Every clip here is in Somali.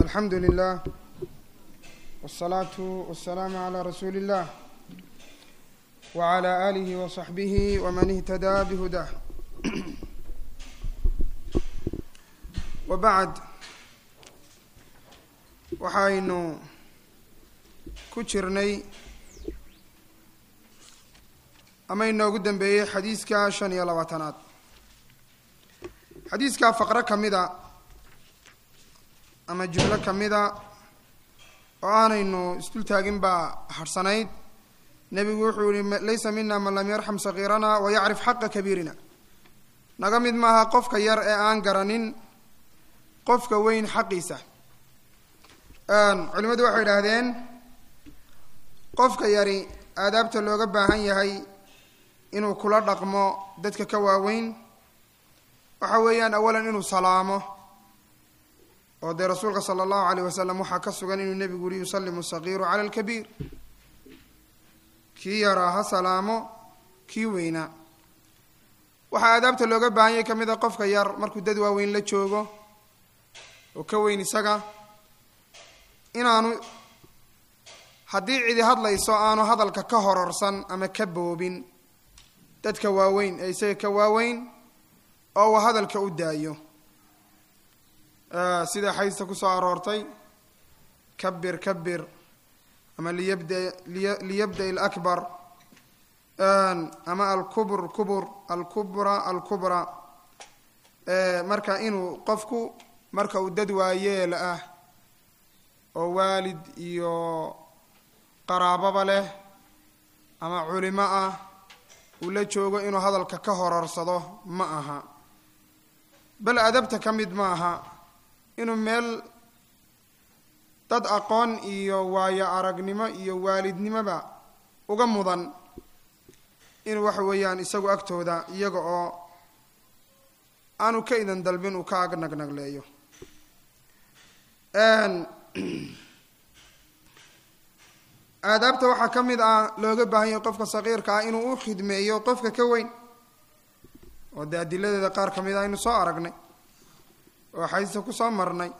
alxamdu lilah wالsalaatu wasalaamu calaa rasuuli اllah wعalى alihi waصaxbihi wman ihtadaa bihudah wabacd waxaynu ku jirnay ama inoogu dambeeyey xadiiska shan iyo labaatanaad xadiiska faqro ka mida ama jumlo ka mida oo aanaynu isdul taagin baa harhsanayd nebigu wuxuu yihi laysa mina man lam yarxam sagiirana wayacrif xaqa kabiirina naga mid maaha qofka yar ee aan garanin qofka weyn xaqiisa culimadu waxay idhaahdeen qofka yari aadaabta looga baahan yahay inuu kula dhaqmo dadka ka waaweyn waxa weeyaan awalan inuu salaamo oo dee rasuulka sala allahu alayh wasalam waxaa ka sugan inuu nebigu yihi yusalimu sagiiru cala alkabiir kii yaraa ha salaamo kii weynaa waxaa aadaabta looga baahan yahay ka mid a qofka yar markuu dad waaweyn la joogo oo ka weyn isaga inaanu haddii cidi hadlayso aanu hadalka ka hororsan ama ka boobin dadka waaweyn ee isaga ka waaweyn oo uu hadalka u daayo sida xaysta kusoo aroortay kabir kabir ama liyabda liyabda alakbar ama alkubr kubur alkubra alkubra marka inuu qofku marka uu dad waayeel ah oo waalid iyo qaraababa leh ama culimo ah uu la joogo inuu hadalka ka hororsado ma aha bal adabta ka mid ma aha inuu meel dad aqoon iyo waayo aragnimo iyo waalidnimoba uga mudan inuu waxa weeyaan isagu agtooda iyaga oo aanu ka idan dalbin uu ka ag nagnagleeyo aadaabta waxaa ka mid ah looga baahan yahay qofka saqiirka ah inuu u khidmeeyo qofka ka weyn oo dee adiladeeda qaar ka mid ah aynu soo aragnay oo xadiista kusoo marnay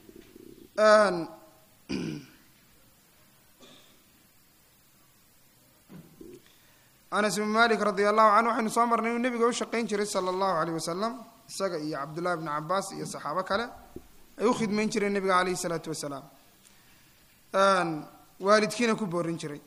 anas ibnu malik radia allahu canhu waxaynu soo marnay inuu nebiga u shaqayn jiray sala allahu aleyh wasalam isaga iyo cabdullahi bni cabaas iyo saxaabo kale ay u khidmayn jireen nebiga caleyhi isalaatu wasalaam waalidkiina ku boorin jiray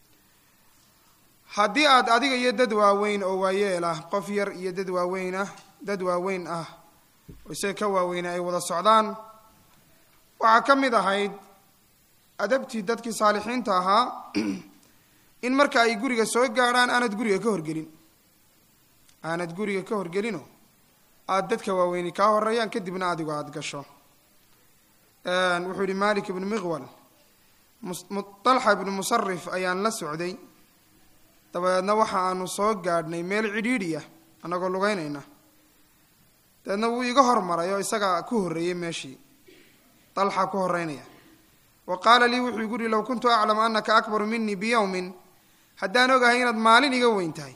haddii aad adiga iyo dad waaweyn oo waayeel ah qof yar iyo dad waaweyn ah dad waaweyn ah oo isaga ka waaweyna ay wada socdaan waxaa ka mid ahayd adabtii dadkii saalixiinta ahaa in marka ay guriga soo gaadhaan aanad guriga ka horgelin aanad guriga ka horgelino aada dadka waaweyni kaa horeeyaan kadibna adigu aada gasho wuxuu yihi malik ibnu miqwal dalxa ibnu musarif ayaan la socday dabadeedna waxa aanu soo gaadhnay meel cidhiidhi ah annagoo lugeynayna dabeedna wuu iga hormaray oo isaga ku horreeyey meeshii dalxa ku horreynaya wa qaala lii wuxuu igu yihi low kuntu aclamu anaka akbaru minii biyowmin haddaan ogahay inaad maalin iga weyn tahay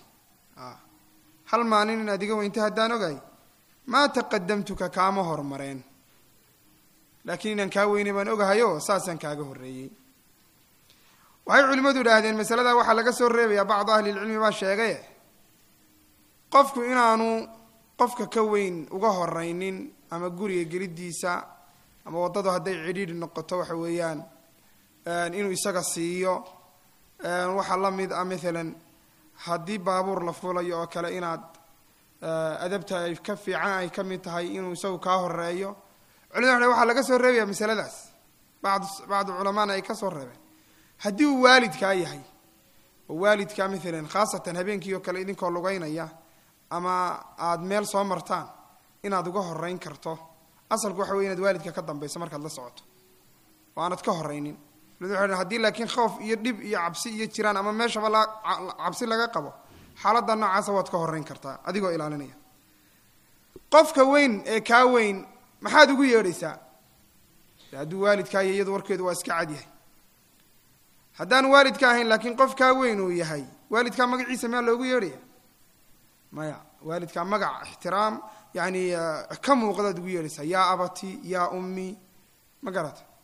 hal maalin inaad iga weyn tahay haddaan ogahay maa taqadamtuka kaama hormareen laakiin inaan kaa weynay baan ogahayo saasaan kaaga horreeyey waxay culimmadu idhaahdeen masaladaa waxaa laga soo reebayaa bacdu ahlilcilmi baa sheegaye qofku inaanu qofka ka weyn uga horeynin ama guriga gelidiisa ama waddadu hadday cidhiidhi noqoto waxa weeyaan inuu isaga siiyo waxaa la mid ah maalan haddii baabuur la fulayo oo kale inaad adabta ay ka fiican ay ka mid tahay inuu isagu kaa horeeyo culimada waxaa laga soo reebaya masaladaas bacdu bacdu culamaana ay ka soo reebeen haddii uu waalidkaa yahay oo waalidkaa maalan khaasatan habeenkii oo kale idinkoo lugeynaya ama aada meel soo martaan inaad uga horeyn karto asalku waxa wey inaad waalidka ka dambayso markaad la socoto oo aanad ka horeynin haddii laakiin khoof iyo dhib iyo cabsi iyo jiraan ama meeshaba la cabsi laga qabo xaaladda noocaasa waad ka horeyn kartaa adigoo ilaalinaya qofka weyn ee kaa weyn maxaad ugu yeedhaysaa hadduu waalidkaayo iyadu warkeedu waa iska cadyahay haddaan waalidka ahayn laakiin qof kaa weyn uu yahay waalidkaa magaciisa miyaa loogu yeedhaya maya waalidkaa magac ixtiraam yani ka muuqdaad ugu yeedhaysaa yaa abati yaa ummi ma garata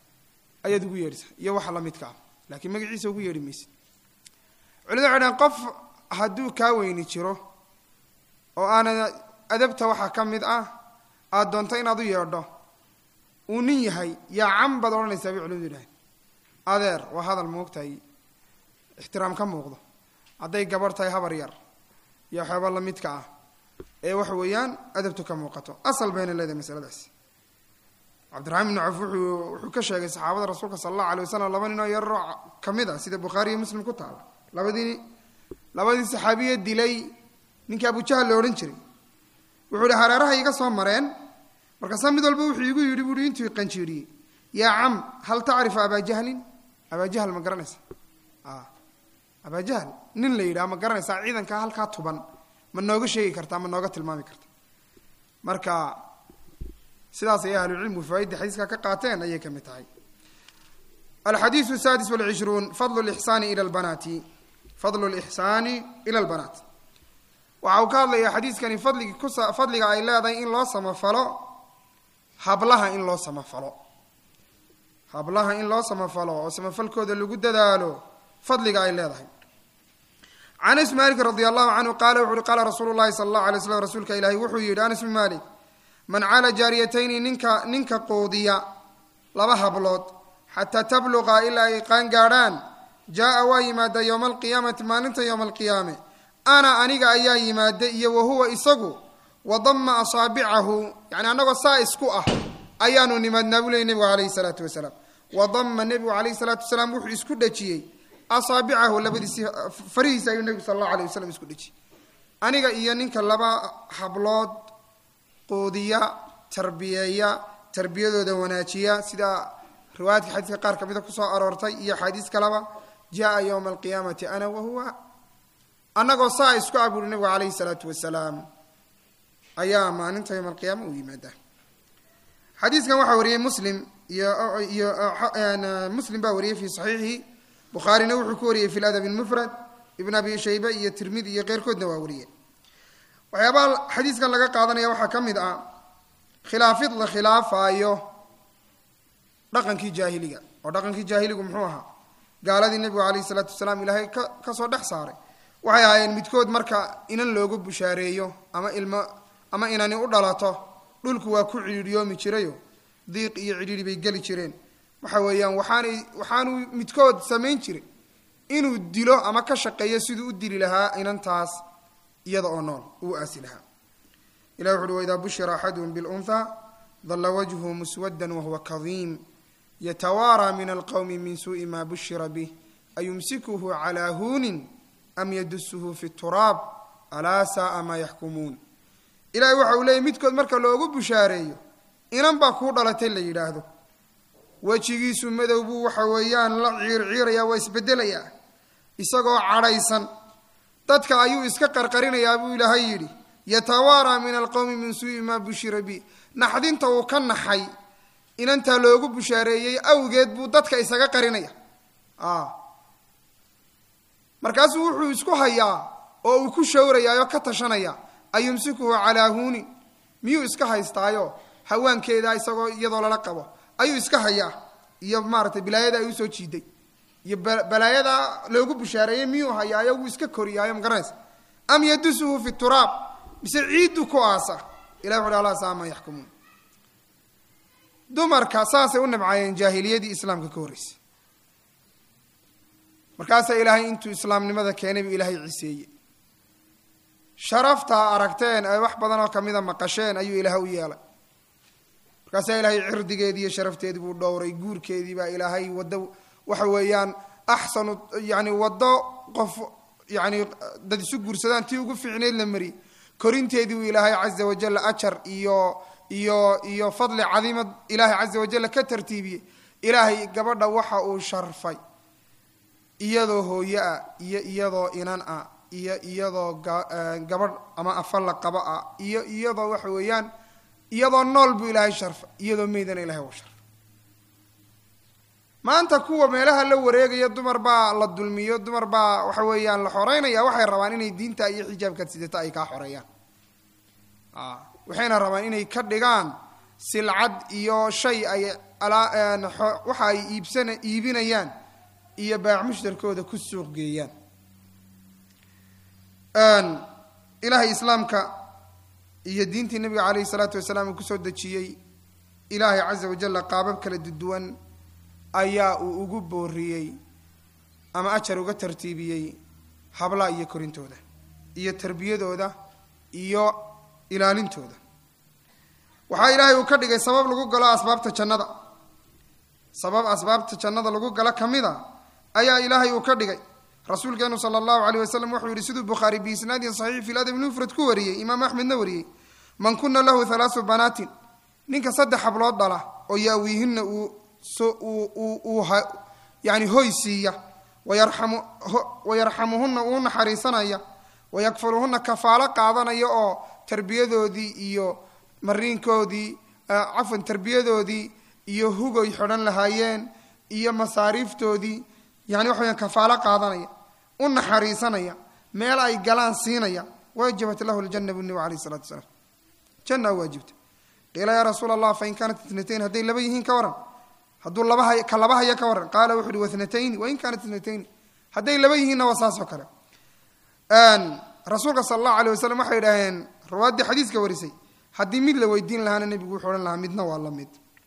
ayaad ugu yeedhaysaa iyo waxa lamidka ah laakiin magaciisa ugu yeedhi maysid culimadu waxay dhahen qof hadduu kaa weyni jiro oo aana adabta waxaa ka mid ah aada doonto inaad u yeedho uu nin yahay yaa cam baad odhanaysaa bay culimadu yidhaaheen adeer waa hadal moogtahay ixtiraam ka muuqdo hadday gabarh tahay habar yar iyo waxyaaba lamidka ah ee waxa weeyaan adabtu ka muuqato asal bayna leedahay masaladaas cabdiraxmaan ibnu caf wuxuu wuxuu ka sheegay saxaabada rasuulka sala allahu alay wasalam laba ninoo yaroo ka mid a sida bukhaari iyo muslim ku taala labadii labadii saxaabiye dilay ninkii abujahal la odhan jiray wuxuu ihi hareeraha iga soo mareen markaasaa mid walba wuxuu igu yidhi buui intuu qanjiiriyey yaa cam hal tacrifu abaa jahlin abaa jahl ma garanaysa abaa jahl nin la yidhaha ma garanaysaa ciidankaa halkaa tuban ma nooga sheegi kartaa ma nooga tilmaami karta marka sidaas ayay ahlucilmigu fawaaidda xadiiska ka qaateen ayay ka mid tahay alxadiisu sadis walcishruun fadlu lixsaani ila lbanaati fadlu lixsaani ila lbanaat waxa uu ka hadlayaa xadiiskani fadligi kusa fadliga ay leedahay in loo samafalo hablaha in loo samafalo hablaha in loo samafalo oo samafalkooda lagu dadaalo fadliga ay leedahay can anas malik radi allahu canhu qaala wuxu uhi qaala rasuulu llahi sala allahu alay slam rasuulka ilaahi wuxuu yidhi anas bn malik man caala jaariyatayni ninka ninka quudiya laba hablood xataa tabluqa ilaa ay qaan gaadhaan jaa-a waa yimaada yowma alqiyaamati maalinta yowma alqiyaame ana aniga ayaa yimaada iyo wahuwa isagu wadama asaabicahu yani annagoo saa isku ah ayaanu nimaadnaa buu ley nebigu calayhi salaatu wasalaam wadama nebigu calayhi salaatu wasalaam wuxuu isku dhejiyey asaabicahu labadiisi farihiisa ayuu nebigu sala allahu alay wasalam isku dhejiyey aniga iyo ninka laba hablood quudiya tarbiyeeya tarbiyadooda wanaajiya sida riwaayadka xadiiska qaar ka mida kusoo aroortay iyo axaadiis kaleba jaa yowma alqiyaamati ana wahuwa annagoo saa isku ah buuri nebigu calayhi salaatu wasalaam ayaa maalinta yowma alqiyaama u yimaadaa xadiiskan waxaa wariyey muslim iyo iyo muslim baa wariyey fi saxiixihi bukhaarina wuxuu ku wariyey fi ladab mufrad ibn abi shaybe iyo tirmidi iyo keyrkoodna waa wariyeen waxyaabaha xadiiskan laga qaadanaya waxaa ka mid ah khilaafid la khilaafaayo dhaqankii jaahiliga oo dhaqankii jaahiligu muxuu ahaa gaaladii nebigu calayhi salaatu wasalaam ilaahay ka kasoo dhex saaray waxay ahaayeen midkood marka inan loogu bushaareeyo ama ilmo ama inani u dhalato dhulku waa ku cidhiidhiyoomi jirayo diiq iyo cidhiidhi bay geli jireen waxa weeyaan waxaanay waxaanuu midkood samayn jiray inuu dilo ama ka shaqeeyo siduu u dili lahaa inantaas iyada oo nool uu aasi lahaa ilah wuxu uhi waidaa bushira axaduhum bilunhaa dalla wajhu muswaddan wahuwa kadiim yatawaaraa min alqowmi min suuءi ma bushira bih ayumsikuhu calaa huunin am yadusuhu fi turaab alaa saaa maa yaxkumuun ilahay waxa uu leeyay midkood marka loogu bushaareeyo inan baa kuu dhalatay la yidhaahdo wejigiisu madow buu waxa weeyaan la ciirciirayaa waa isbedelayaa isagoo cadhaysan dadka ayuu iska qarqarinayaa buu ilaahay yidhi yatawaaraa min alqowmi min suu'i maa bushira bi naxdinta uu ka naxay inantaa loogu bushaareeyey awgeed buu dadka isaga qarinaya markaasuu wuxuu isku hayaa oo uu ku shawrayaa oo ka tashanaya ayumsikuhu calaa huunin miyuu iska haystaayo hawaankeeda isagoo iyadoo lala qabo ayuu iska hayaa iyo maaratay bilaayada ay usoo jiiday iyo balaayada loogu bushaareeyey miyuu hayaayo wuu iska koriyaayo magaranaysa am yadusuhu fi turaab mise ciiddu ku aasa ilahi wuxu ala saa ma yaxkumuun dumarka saasay u nabcaayeen jaahiliyadii islaamka ka horreysay markaasaa ilaahay intuu islaamnimada keenay buu ilaahay ciseeye sharaftaa aragteen ay wax badan oo kamida maqasheen ayuu ilaahay u yeelay markaasaa ilaahay cirdigeedii iyo sharafteedii buu dhowray guurkeedii baa ilaahay waddo waxa weeyaan axsanu yani waddo qof yani dad isu guursadaan tii ugu fiicneyd la mariyey korinteedii buu ilaahay caza wajal ajar iyo iyo iyo fadli cadiimad ilaahay caza wajal ka tartiibiyey ilaahay gabadha waxa uu sharfay iyadoo hooye ah iyo iyadoo inan ah iyo iyadoo gabadh ama afalla qaba ah iyo iyadoo waxa weeyaan iyadoo nool buu ilaahay sharfay iyadoo meydana ilahay u sharfay maanta kuwa meelaha la wareegaya dumar baa la dulmiyo dumar baa waxa weeyaan la xoreynaya waxay rabaan inay diinta iyo xijaabkaad sidata ay kaa xoreeyaan waxayna rabaan inay ka dhigaan silcad iyo shay ay waxa ay iibsana iibinayaan iyo baac mushtarkooda ku suuq geeyaan ilaahay islaamka iyo diintii nabiga calayhi salaatu wasalaam uu kusoo dejiyey ilaahay caza wajalla qaabab kala duwan ayaa uu ugu booriyey ama ajar uga tartiibiyey hablaha iyo korintooda iyo tarbiyadooda iyo ilaalintooda waxaa ilaahay uu ka dhigay sabab lagu galo asbaabta jannada sabab asbaabta jannada lagu galo ka mid a ayaa ilaahay uu ka dhigay rasuulkeenu sala allahu alayh wasalam wuxuu yihi siduu bukhaari biisnaadin saxiix fi ladab mufrad ku wariyey imaam axmedna wariyey man kuna lahu halaasu banaatin ninka saddex hablood dhala oo yaawiihinna uu yani hoy siiya wayarxamuhunna uu naxariisanaya wayakfuluhunna kafaalo qaadanaya oo tarbiyadoodii iyo mariinkoodii cafwan tarbiyadoodii iyo hugoy xidhan lahaayeen iyo masaariiftoodii yani waxa weyaan kafaalo qaadanaya u naxariisanaya meel ay galaan siinaya wajabat lahu ljana bu nabi alayh isalatu wasalaam janna waajibta qiila yaa rasuula allah fain kaanat itnatayn hadday laba yihiin ka waran hadduu laba ka laba haya ka waran qaala wuxu uhi wathnatayni wain kaanat itnatayni hadday laba yihiinna waa saas oo kale rasuulka sala allahu alayh wasalam waxay idhaaheen rawaaddii xadiiska warisay haddii mid la weydiin lahaana nebigu wuxuu odhan lahaa midna waa la mid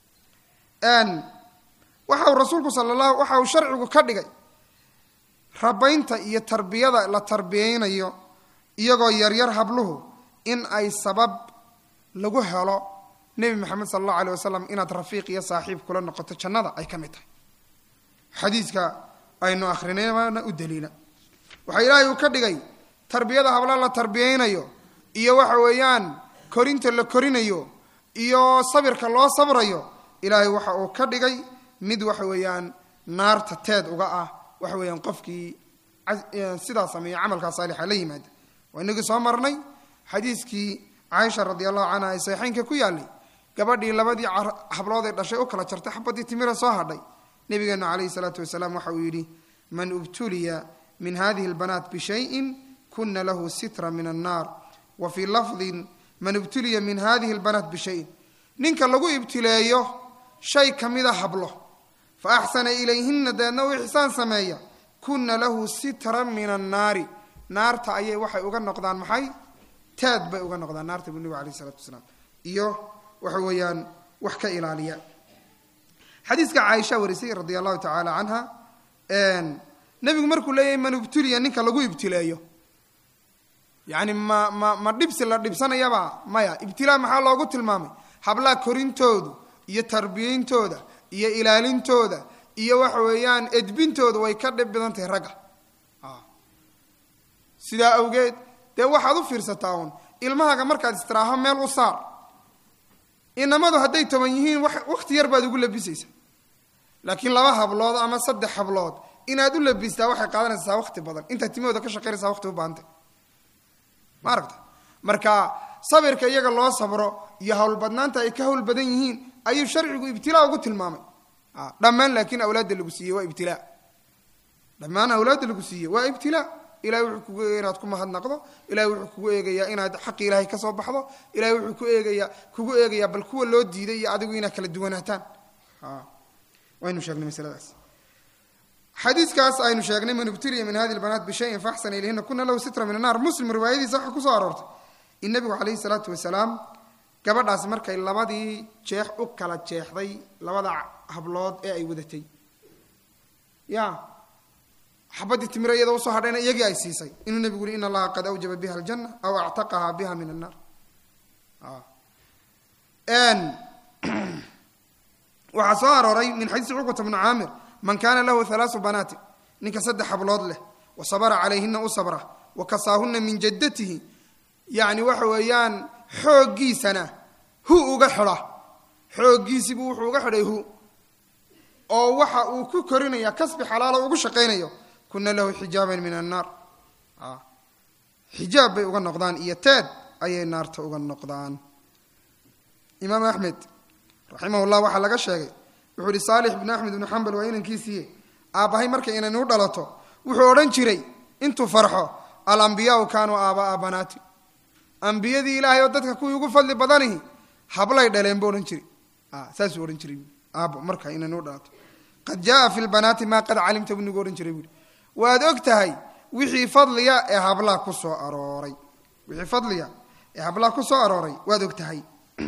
waxa uu rasuulku sala allahu waxa uu sharcigu ka dhigay rabaynta iyo tarbiyada la tarbiyeynayo iyagoo yaryar habluhu in ay sabab lagu helo nebi maxamed sala allahu alay wasalam inaad rafiiq iyo saaxiib kula noqoto jannada ay ka mid tahay xadiiska aynu akrinayna u daliila waxaa ilaahay uu ka dhigay tarbiyada habla la tarbiyeynayo iyo waxa weeyaan korinta la korinayo iyo sabirka loo sabrayo ilaahay waxa uu ka dhigay mid waxa weeyaan naarta teed uga ah waxa weeyaan qofkii sidaa sameeya camalkaa saalixa la yimaada waa inagii soo marnay xadiiskii caaisha radi allahu canha ee saxiixeynka ku yaalay gabadhii labadii hablood ee dhashay u kala jartay xabadii timira soo hadhay nabigeenu calayhi salaatu wasalaam waxa uu yidhi man ubtuliya min hadihi lbanaat bishayin kuna lahu sitra min annaar wa fii lafdin man ibtuliya min hadihi lbanaat bishayin ninka lagu ibtileeyo shay kamida hablo fa axsana ilayhina deedna u ixsaan sameeya kuna lahu sitran min annaari naarta ayay waxay uga noqdaan maxay teed bay uga noqdaan naarta buu nebigu alayh isalaatu wasalaam iyo waxa weeyaan wax ka ilaaliya xadiiska caaisha warisay radia allahu tacaala canha nebigu markuu leeyahay man ibtuliya ninka lagu ibtileeyo yani ma ma ma dhibsi la dhibsanayaba maya ibtilaa maxaa loogu tilmaamay hablaha korintoodu iyo tarbiyeyntooda iyo ilaalintooda iyo waxa weeyaan edbintooda way ka dhib badan tahay ragga sidaa awgeed dee waxaad u fiirsataa uun ilmahaaga markaad istiraaho meel u saar inamadu hadday toban yihiin wakti yar baad ugu labisaysaa laakiin laba hablood ama saddex hablood inaad u labistaa waxay qaadanaysaa wakti badan intaad timahooda ka shaqaynaysaa wakti u baahantay ma aragta marka sabirka iyaga loo sabro iyo howlbadnaanta ay ka howl badan yihiin ayuu sharcigu ibtilaa ugu tilmaamay dhammaan laakiin awlaadda lagu siiyey waa ibtilaa dhammaan awlaadda lagu siiyey waa ibtilaa ilahay wuxuu kugu eegaya inaad ku mahadnaqdo ilahay wuxuu kugu eegayaa inaad xaqi ilaahay kasoo baxdo ilahay wuxuu ku eegayaa kugu eegayaa bal kuwa loo diiday iyo adigu inaad kala duwanaataan waynu sheegnay masladaas xadiiskaas aynu sheegnay man ibtuliya min hadi lbanaat bishayin faaxsana ilayhina kuna lahu sitra min annar muslim riwaayadiisa waxaa kusoo aroortay in nabigu calayhi salaatu wasalaam gabadhaasi markay labadii jeex u kala jeexday labada hablood ee ay wadatay ya xabadii timira iyada usoo hadhayna iyagii ay siisay inuu nebigu yuri in allaha qad awjaba biha aljanna aw actaqaha biha min annar waxaa soo arooray min xadiisi cuqbata bni caamir man kaana lahu halaasu banaatin ninka saddex hablood leh wa sabra calayhina u sabra wa kasaahuna min jaddatihi yani waxa weeyaan xooggiisana hu uga xidha xooggiisiibuu wuxuu uga xidhay hu oo waxa uu ku korinaya kasbi xalaalo ugu shaqaynayo kuna lahu xijaaban min annaar xijaab bay uga noqdaan iyo teed ayay naarta uga noqdaan imaam axmed raximah llah waxaa laga sheegay wuxuu ihi saalix ibnu axmed ibnu xambal waa inankiisiiye aabbahay markay inanu dhalato wuxuu odhan jiray intuu farxo alambiyaau kaanuu aaba'a banaati ambiyadii ilaahay oo dadka kuwii ugu fadli badanihi hablay dhaleen buu odhan jiray saasuu odhan jiray aabbo marka inanu dhalato qad jaaa fi lbanaati maa qad calimta buu nagu odhan jiray buuhi waad og tahay wixii fadliga ee hablaha ku soo arooray wixii fadliga ee hablaha ku soo arooray waad og tahay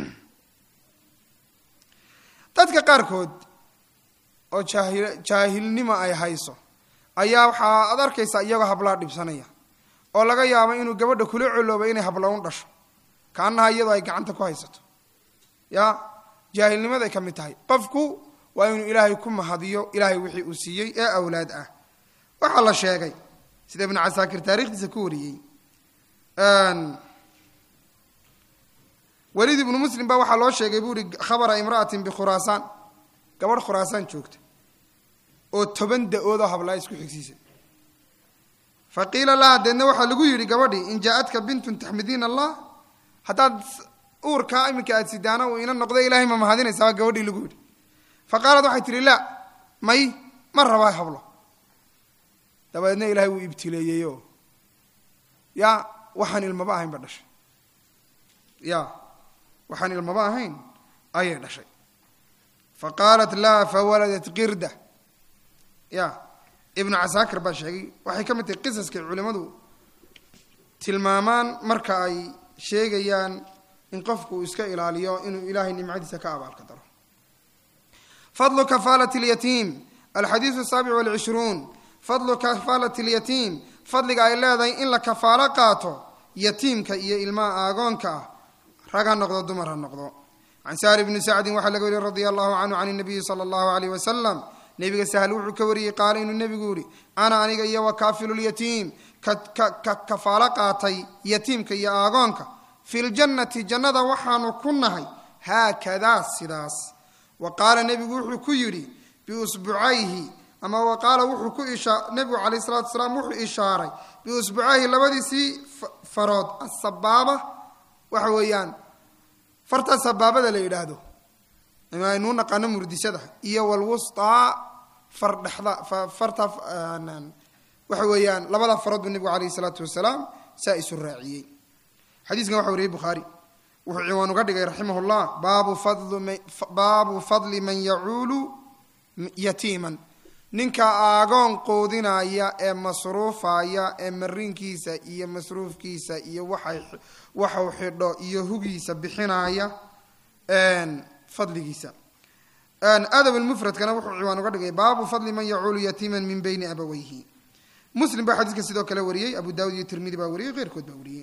dadka qaarkood oo jaahil jaahilnimo ay hayso ayaa waxaa ad arkaysa iyagoo hablaha dhibsanaya oo laga yaabo inuu gabadha kula colooba inay habla un dhasho kaanaha iyadoo ay gacanta ku haysato ya jaahilnimaday ka mid tahay qofku waa inuu ilaahay ku mahadiyo ilaahay wixii uu siiyey ee awlaad ah waxaa la sheegay sida ibnu casaakir taarikhdiisa ku wariyey weliid ibnu muslim baa waxaa loo sheegay buu ihi khabara imra'atin bikhuraasaan gabadh khuraasaan joogta oo toban da-oodoo hablaa isku xigsiisan fa qiila laha deedna waxaa lagu yidhi gabadhii in jaa-adka bintun taxmidiina allah haddaad uurkaa iminka aad sidaana uu ina noqdo ilahay ma mahadinaysaa baa gabadhii lagu yidhi fa qaalad waxay tihi laa may ma rabaa hablo dabadeedna ilahay wuu ibtileeyeyoo ya waxaan ilmaba ahayn ba dhashay ya waxaan ilmaba ahayn ayay dhashay fa qaalat laa fawaladat qirda ya ibnu casaakir baa sheegay waxay ka mid tahay qisaskay culimmadu tilmaamaan marka ay sheegayaan in qofku uu iska ilaaliyo inuu ilaahay nimcadiisa ka abaalka daro fadlu kafaalati اlyatiim alxadiidu asaabic walcishruun fadlu kafaalati اlyatiim fadliga ay leedahay in la kafaalo qaato yatiimka iyo ilmaha aagoonka ah rag ha noqdo dumar ha noqdo can sahli bni sacdin waxaa laga wariye radia allahu canhu can nabiyi sala allahu alayh wasalam nebiga sahl wuxuu ka wariyey qaala inuu nebigu yihi ana aniga iyo wakaafilu lyatiim ka kafaalo qaatay yatiimka iyo aagoonka fi ljannati jannada waxaanu ku nahay haakadaa sidaas wa qaala nebigu wuxuu ku yidhi biusbucayhi ama wa qaala wuxuu ku ishaa nebigu calayh salatu salaam wuxuu ishaaray biusbucayhi labadiisii farood asabaaba waxa weeyaan farta sabaabada la yidhaahdo ama aynuu naqaano murdisada iyo walwustaa far dhexda farta waxa weeyaan labada farood buu nebigu calayhi salaatu wasalaam saa isu raaciyey xadiiskan waxa wariyey bukhaari wuxuu ciwaan uga dhigay raximah llah baabu fadli man yacuulu yatiiman ninka aagoon qoodinaya ee masruufaya ee mariinkiisa iyo masruufkiisa iyo waxay waxau xidho iyo hugiisa bixinaya fadligiisa adab lmufradkana wuxuu ciwaan uga dhigay baabu fadli man yacuulu yatiiman min bayni abaweyhi muslim baa xadiiskan sidoo kale wariyey abu daawud iyo tirmidi baa wariyey keyrkood baa wariyey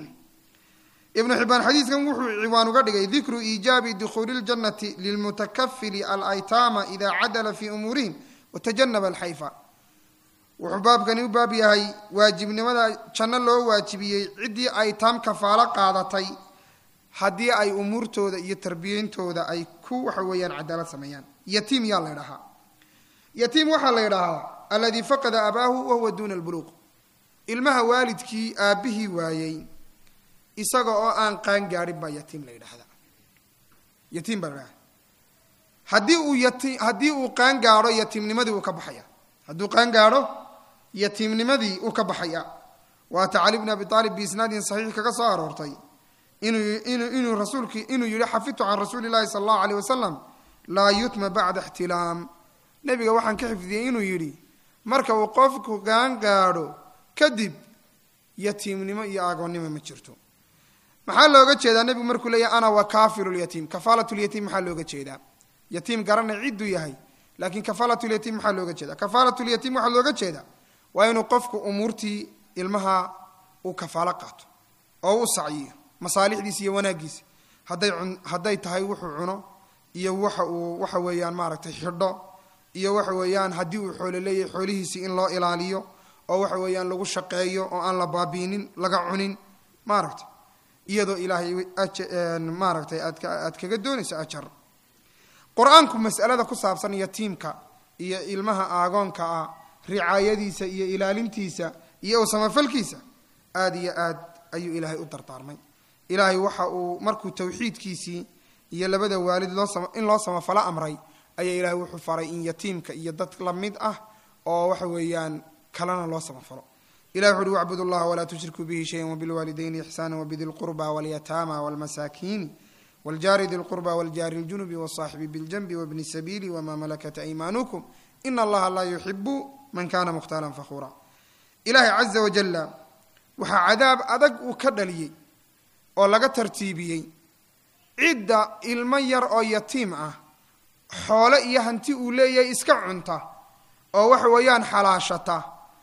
ibnu xibaan xadiiskan wuxuu ciwaan uga dhigay dikru iijaabi dukhuuli اljannati lilmutakafili alaytaama ida cadala fi umuurihim watajanaba alxayfa wuxuu baabkani u baab yahay waajibnimada janno loo waajibiyey ciddii aytaam kafaalo qaadatay haddii ay umuurtooda iyo tarbiyeyntooda ay ku waxa weeyaan cadaalad sameeyaan yatiim yaa la ydhahaa yatiim waxaa la ydhahaa aladii faqada abaahu wahuwa duuna albuluuq ilmaha waalidkii aabbihii waayey isaga oo aan qaan gaadhin baa yatiim la yidhaahdaa yatiim baa la ydhahdaa haddii uu yati haddii uu qaan gaadho yatiimnimadii uu ka baxaya hadduu qaan gaadho yatiimnimadii uu ka baxaya waata cali bni abi aalib biisnaadin saxiix kaga soo aroortay inuu inuu inuu rasuulki inuu yihi xafidtu can rasuuli llahi sala allahu aleyh wasalam laa yutma bacda ixtilaam nebiga waxaan ka xifdiyey inuu yidhi marka uu qofku qaan gaadho kadib yatiimnimo iyo agoonnimo ma jirto maxaa looga jeedaa nebigu markuu leeyahy ana wakaafilu lyatiim kafaalatlyatiim maxaa looga jeedaa yatiim garanay cidduu yahay laakiin kafaalatlyatiim maxaa looga jeeda kafaalatlyatiim waxaa looga jeedaa waa inuu qofku umuurtii ilmaha uu kafaalo qaato oo u sacyiyo masaalixdiisa iyo wanaaggiisa hadday hadday tahay wuxuu cuno iyo waxa uu waxa weeyaan maaragtay xidho iyo waxa weeyaan haddii uu xoolo leeyahay xoolihiisii in loo ilaaliyo oo waxa weeyaan lagu shaqeeyo oo aan la baabiinin laga cunin maaragtay iyadoo ilaahay maaragtay aad aad kaga doonayso ajar qur-aanku mas'alada ku saabsan yatiimka iyo ilmaha aagoonka ah ricaayadiisa iyo ilaalintiisa iyo u samafalkiisa aada iyo aad ayuu ilaahay u dardaarmay ilaahay waxa uu markuu tawxiidkiisii iyo labada waalid loo in loo samafalo amray ayaa ilaahay wuxuu faray in yatiimka iyo dad la mid ah oo waxa weeyaan kalena loo samafalo ilahi wuxu uhi wacbud اllaha walaa tushrikuu bihi shayan wbilwaalidayni ixsaana wbidi lqurba walyataama wاlmasaakiini wاljaari di lqurba wاljaari اljunubi wالصaaxibi bاljanbi wbni الsabiili wma malakat aymanukum in allaha laa yuxibu man kana mukhtaalan fakhura ilaahay caza wajala waxaa cadaab adag uu ka dhaliyey oo laga tartiibiyey cidda ilmo yar oo yatiim ah xoole iyo hanti uu leeyahay iska cunta oo waxa weeyaan xalaashata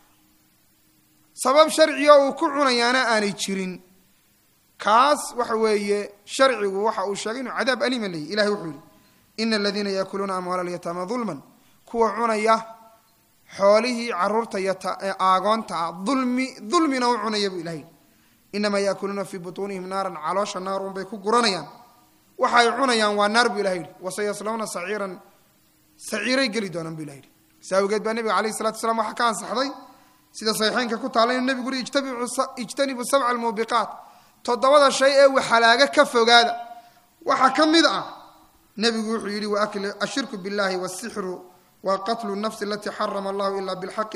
sabab sharciga uu ku cunayaana aanay jirin kaas waxa weeye sharcigu waxa uu sheegay inuu cadaab alima leeyahy ilahay wuxuu yihi ina aladiina yaakuluuna amwaala alyataama dulman kuwa cunaya xoolihii caruurta aagoonta ah ulmi dulmina u cunaya buu ilahay inamaa yaakuluuna fii butuunihim naaran caloosha naarun bay ku guranayaan waxa ay cunayaan waa naar buu ilahay yihi wasayaslawna saciiran saciiray geli doonaan buu ilahay yihi saa awgeed baa nebiga alayh salatu wasalaam waxaa ka ansaxday sida saxiixeynka ku taalla inuu nebigu uri ijtanibu sabca almuubiqaat toddobada shay ee waxalaaga ka fogaada waxaa ka mid ah nebigu wuxuu yidhi ashirku billahi wasixru wa qatlu nafsi alatii xarama allahu ila bilxaqi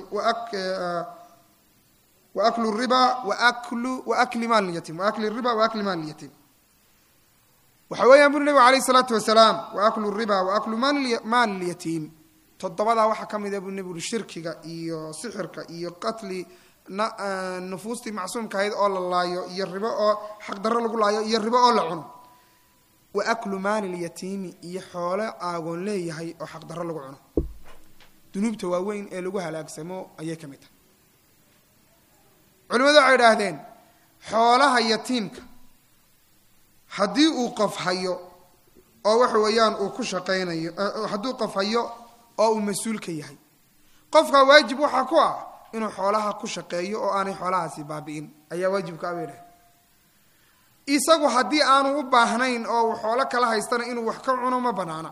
waaklu riba waakli maal yatiim waakli riba waakli maal yatiim waxa weeyaan buri nebigu alayh isalaatu wasalaam waaklu riba waaklu maal lyatiim toddobadaa waxaa ka mida buu nebigu uri shirkiga iyo sixirka iyo qatli nufuustii macsuumka ahayd oo la laayo iyo ribo oo xaqdarro lagu laayo iyo ribo oo la cuno wa aklu maali lyatiimi iyo xoole aagoon leeyahay oo xaqdarro lagu cuno dunuubta waaweyn ee lagu halaagsamo ayay ka mid tahay culimadu waxay idhaahdeen xoolaha yatiimka haddii uu qof hayo oo waxa weeyaan uu ku shaqaynayo hadduu qof hayo oo uu mas-uulka yahay qofka waajib waxaa ku ah inuu xoolaha ku shaqeeyo oo aanay xoolahaasi baabi'in ayaa waajibka abay dhahay isagu haddii aanu u baahnayn oo uu xoolo kala haystana inuu wax ka cuno ma banaana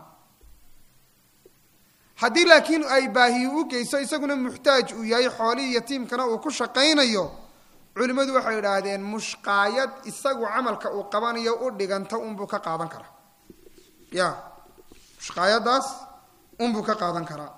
haddii laakiin ay baahiyi u geyso isaguna muxtaaj uu yahay xoolihii yatiimkana uu ku shaqaynayo culimmadu waxay idhaahdeen mushqaayad isagu camalka uu qabanayo u dhiganta unbuu ka qaadan karaa ya mushqaayadaas unbuu ka qaadan karaa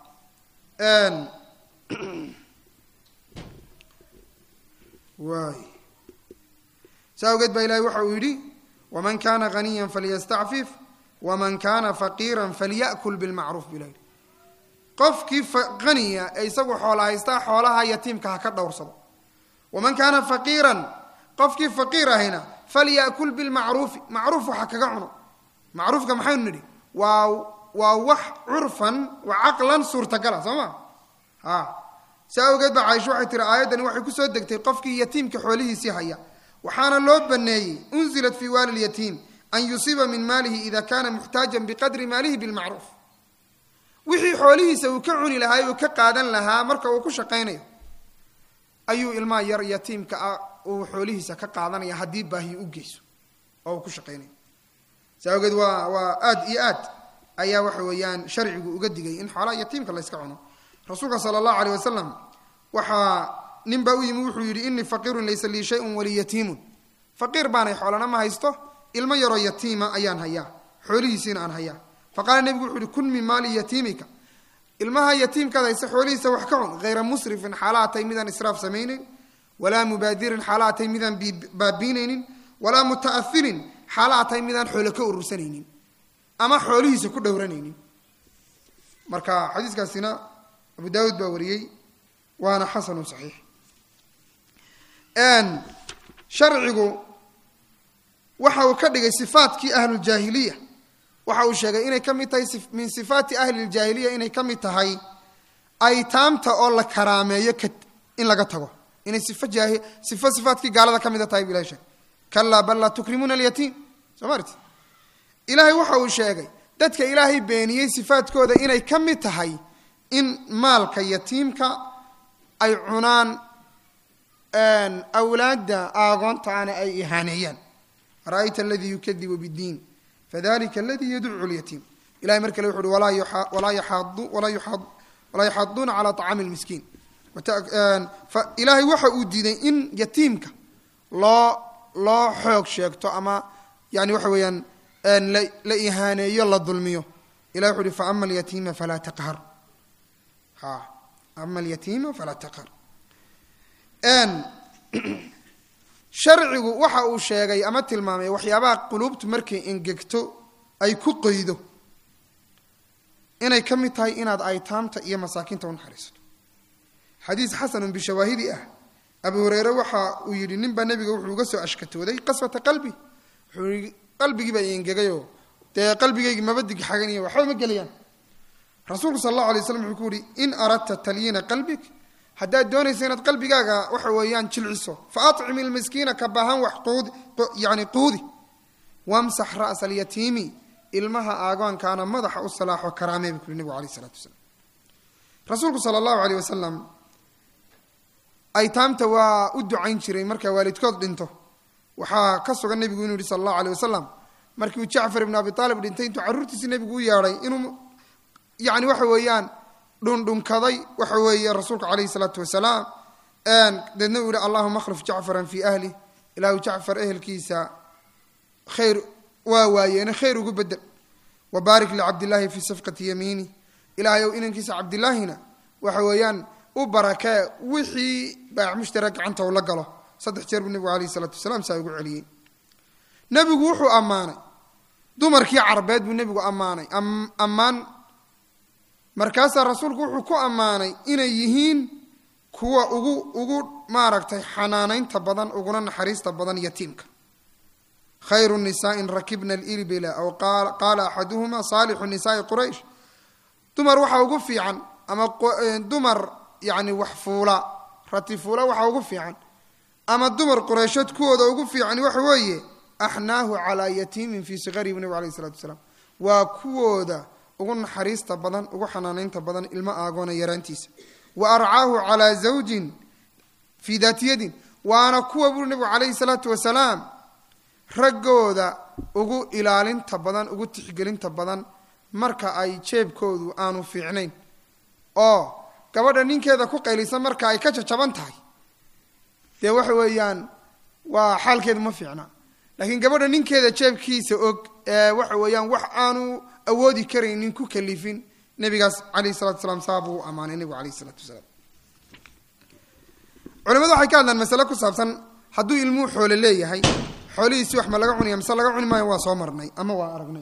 waay saa awgeed baa ilahay waxa uu yidhi waman kana haniya falyastacfif waman kana faqiira falya'kul bilmacruuf bu ilaha yidhi qofkii haniya ee isagu xoola haystaa xoolaha yatiimka ha ka dhowrsado waman kaana faqiiran qofkii faqiir ahayna falya'kul bilmacruufi macruuf waxa kaga cuno macruufka maxaynu nidhi waa waa wax curfan wa caqlan suurtagala soo ma a saa awgeed baa caaisha waxay tiri aayaddani waxay kusoo degtay qofkii yatiimka xoolihiisii haya waxaana loo baneeyey unzilat fii waali lyatiim an yusiiba min maalihi ida kana muxtaajan biqadri maalihi bilmacruuf wixii xoolihiisa uu ka cuni lahaa uu ka qaadan lahaa marka uu ku shaqaynayo ayuu ilmaha yar yatiimka ah uu xoolihiisa ka qaadanaya haddii baahi u geyso oo uu ku shaqaynayo saa awgeed waa waa aad iyo aad ayaa waxa weeyaan sharcigu uga digay in xoolaha yatiimka la yska cuno rasuulka sala allahu aleyh wasalam waxaa nin baa u yimi wuxuu yidhi inii faqiirun laysa lii shayun walii yatiimun faqiir baanay xoolana ma haysto ilmo yaroo yatiima ayaan hayaa xoolihiisiina aan hayaa faqaala nebigu wuxuu yihi kun min maali yatiimika ilmaha yatiimkaad hayse xoolihiisa wax ka cun hayra musrifin xaala atay midaan israaf samaynayn walaa mubaadirin xaala atay midaan baabiinaynin walaa muta'ahirin xaala atay midaan xoolo ka urursanaynin ama xoolihiisa ku dhowranaynin marka xadiiskaasina abu daawuud baa wariyey waana xasanu saxiix sharcigu waxa uu ka dhigay sifaatkii ahlujaahiliya waxa uu sheegay inay ka mid tahay min sifaati ahli ljaahiliya inay ka mid tahay aytaamta oo la karaameeyo in laga tago inay sifo jaahi sifo sifaatkii gaalada ka mida tahay bu ilahay sheegay kalaa bal laa tukrimuuna alyatiim soo maarti ilaahay waxa uu sheegay dadka ilaahay beeniyey sifaadkooda inay ka mid tahay in maalka yatiimka ay cunaan awlaadda aagoontaana ay ihaaneeyaan ara'ayta aladii yukadibu biddiin fadalika aladii yadcu lyatiim ilahay mar kale wuxu uhi walaa yaxaduuna calaa طacaami lmiskiin ilaahay waxa uu diiday in yatiimka loo loo xoog sheegto ama yani waxa weeyaan la ihaaneeyo la dulmiyo ilahay wuxu uhi faama alyatiima falaa taqhar ha ama alyatiima falaa taqhar sharcigu waxa uu sheegay ama tilmaamay waxyaabaha quluubtu markay engegto ay ku qoydo inay ka mid tahay inaad aytaamta iyo masaakiinta u naxariisato xadiis xasanun bishawaahidi ah abu hureyre waxa uu yidhi ninbaa nebiga wuxuu uga soo ashkatooday qaswata qalbi wuxuu yii qalbigii baa engegayoo dee qalbigaygi maba digxaganiyo waxba ma gelayaan rasuulku sal allahu alay slam wuxuu ku yihi in aradta talyiina qalbig haddaad doonayso inaad qalbigaaga waxa weeyaan jilciso fa acim ilmiskiina ka baahan wax quudi yani quudi wamsax ra'sa alyatiimi ilmaha aagoonkaana madaxa u salaaxo karaamee buu ku yhi nebigu alayh isalaatu wasalaam rasuulku sala allahu aleyh wasalam aytaamta waa u ducayn jiray marka waalidkood dhinto waxaa ka sugan nebigu inuu yihi sala allahu aleyh wasalam markii uu jacfar ibnu abi aalib dhintay intuu carruurtiisi nebigu u yeedhay inuu yani waxa weeyaan dhundhunkaday waxa weeye rasuulku calayhi salaatu wasalaam deedna uu yihi allahuma akhlif jacfaran fii ahlih ilaahu jacfar ehelkiisa khayr waa waayeene khayr ugu bedel wabaarik licabdillaahi fii safqati yamiini ilaahay ow inankiisa cabdilaahina waxa weeyaan u barakee wixii baac mushtara gacanta uu la galo saddex jeer buu nebigu alayhi salaatu wasalaam saa ugu celiyey nebigu wuxuu ammaanay dumarkii carbeed buu nebigu ammaanay ammaan markaasaa rasuulku wuxuu ku ammaanay inay yihiin kuwa ugu ugu maaragtay xanaanaynta badan uguna naxariista badan yatiimka khayru nisaain rakibna alilbila aw qaala axaduhuma saalixu nisaai quraysh dumar waxaa ugu fiican ama dumar yani wax fuula rati fuula waxaa ugu fiican ama dumar qureyshood kuwooda ugu fiican waxa weeye axnaahu calaa yatiimin fii sikarihi bu nabig alayh isalatu wasalaam waa kuwooda ugu naxariista badan ugu xanaanaynta badan ilmo aagoona yaraantiisa wa arcaahu calaa zawjin fii daati yadin waana kuwa buri nebigu calayhi salaatu wasalaam raggooda ugu ilaalinta badan ugu tixgelinta badan marka ay jeebkoodu aanu fiicnayn oo gabadha ninkeeda ku qaylisan marka ay ka jajaban tahay dee waxa weeyaan waa xaalkeedu ma fiicna laakiin gabadha ninkeeda jeebkiisa og ee waxa weeyaan wax aanu awoodi karaynin ku kalifin nebigaas calayhi salatu salaam saa buu u ammaanay nebigu alayhi isalaatu wasalaam culimadu waxay ka hadlaan masale ku saabsan hadduu ilmuhu xoole leeyahay xoolihiisi wax ma laga cunaya mise laga cuni maayo waa soo marnay ama waa aragnay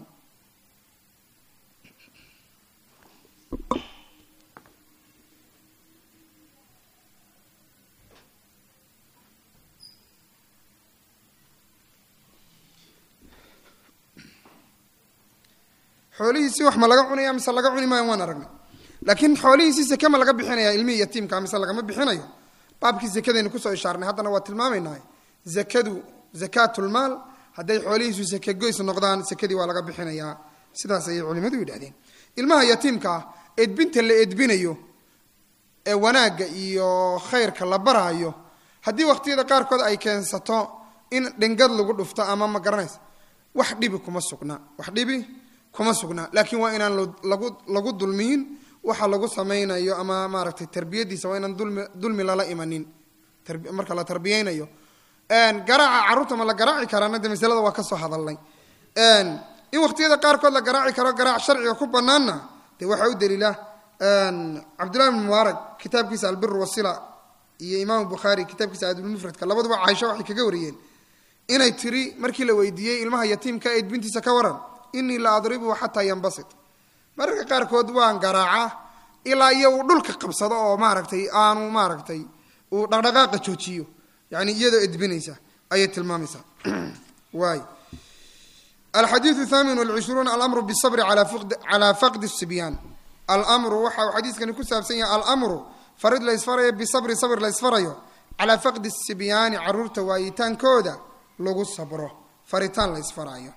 xoolihiisii wax ma laga cunaya mise laga cuni maayo waan aragnay laakiin xoolihiisii seke ma laga bixinaya ilmihii yatiimka mise lagama bixinayo baabkii zakadaynu kusoo ishaarnay haddana waa tilmaamaynaa zakadu zakaatulmaal hadday xoolihiisu seke goys noqdaan sekadii waa laga bixinayaa sidaas ayay culimadu yidhahdeen ilmaha yatiimka ah edbinta la edbinayo ee wanaagga iyo khayrka la baraayo haddii waqtiyada qaarkood ay keensato in dhingad lagu dhufto ama ma garanaysa wax dhibi kuma sugna wax dhibi kuma sugna laakiin waa inaan lagu lagu dulmiyin waxa lagu samaynayo ama maaragtay tarbiyadiisa waa inaan dulmi dulmi lala imanin marka la tarbiyeynayo garaaca carruurta ma la garaaci karaana de masalada waa ka soo hadalnay in waqtiyada qaarkood la garaaci karo garaac sharciga ku banaanna de waxaa u daliila cabdullahi bn mubaarak kitaabkiisa albir wasila iyo imaam bukhaari kitaabkiisa aadulmufradka labaduba caaisha waxay kaga wariyeen inay tiri markii la weydiiyey ilmaha yatiimka edbintiisa ka waran inii la adribuhu xataa yanbasit mararka qaarkood waan garaaca ilaa iyo uu dhulka qabsado oo maaragtay aanu maaragtay uu dhaqdhaqaaqa joojiyo yani iyadoo edbinaysa ayay tilmaamaysaa waay alxadiiu thamin walcishruun alamru bisabri calaa faqdi sibyaan almru waxa uu xadiiskani ku saabsan yahay almru farid la ysfarayo bisabri sabr la ysfarayo calaa faqdi sibyaani caruurta waayitaankooda lagu sabro faritaan la ysfaraayo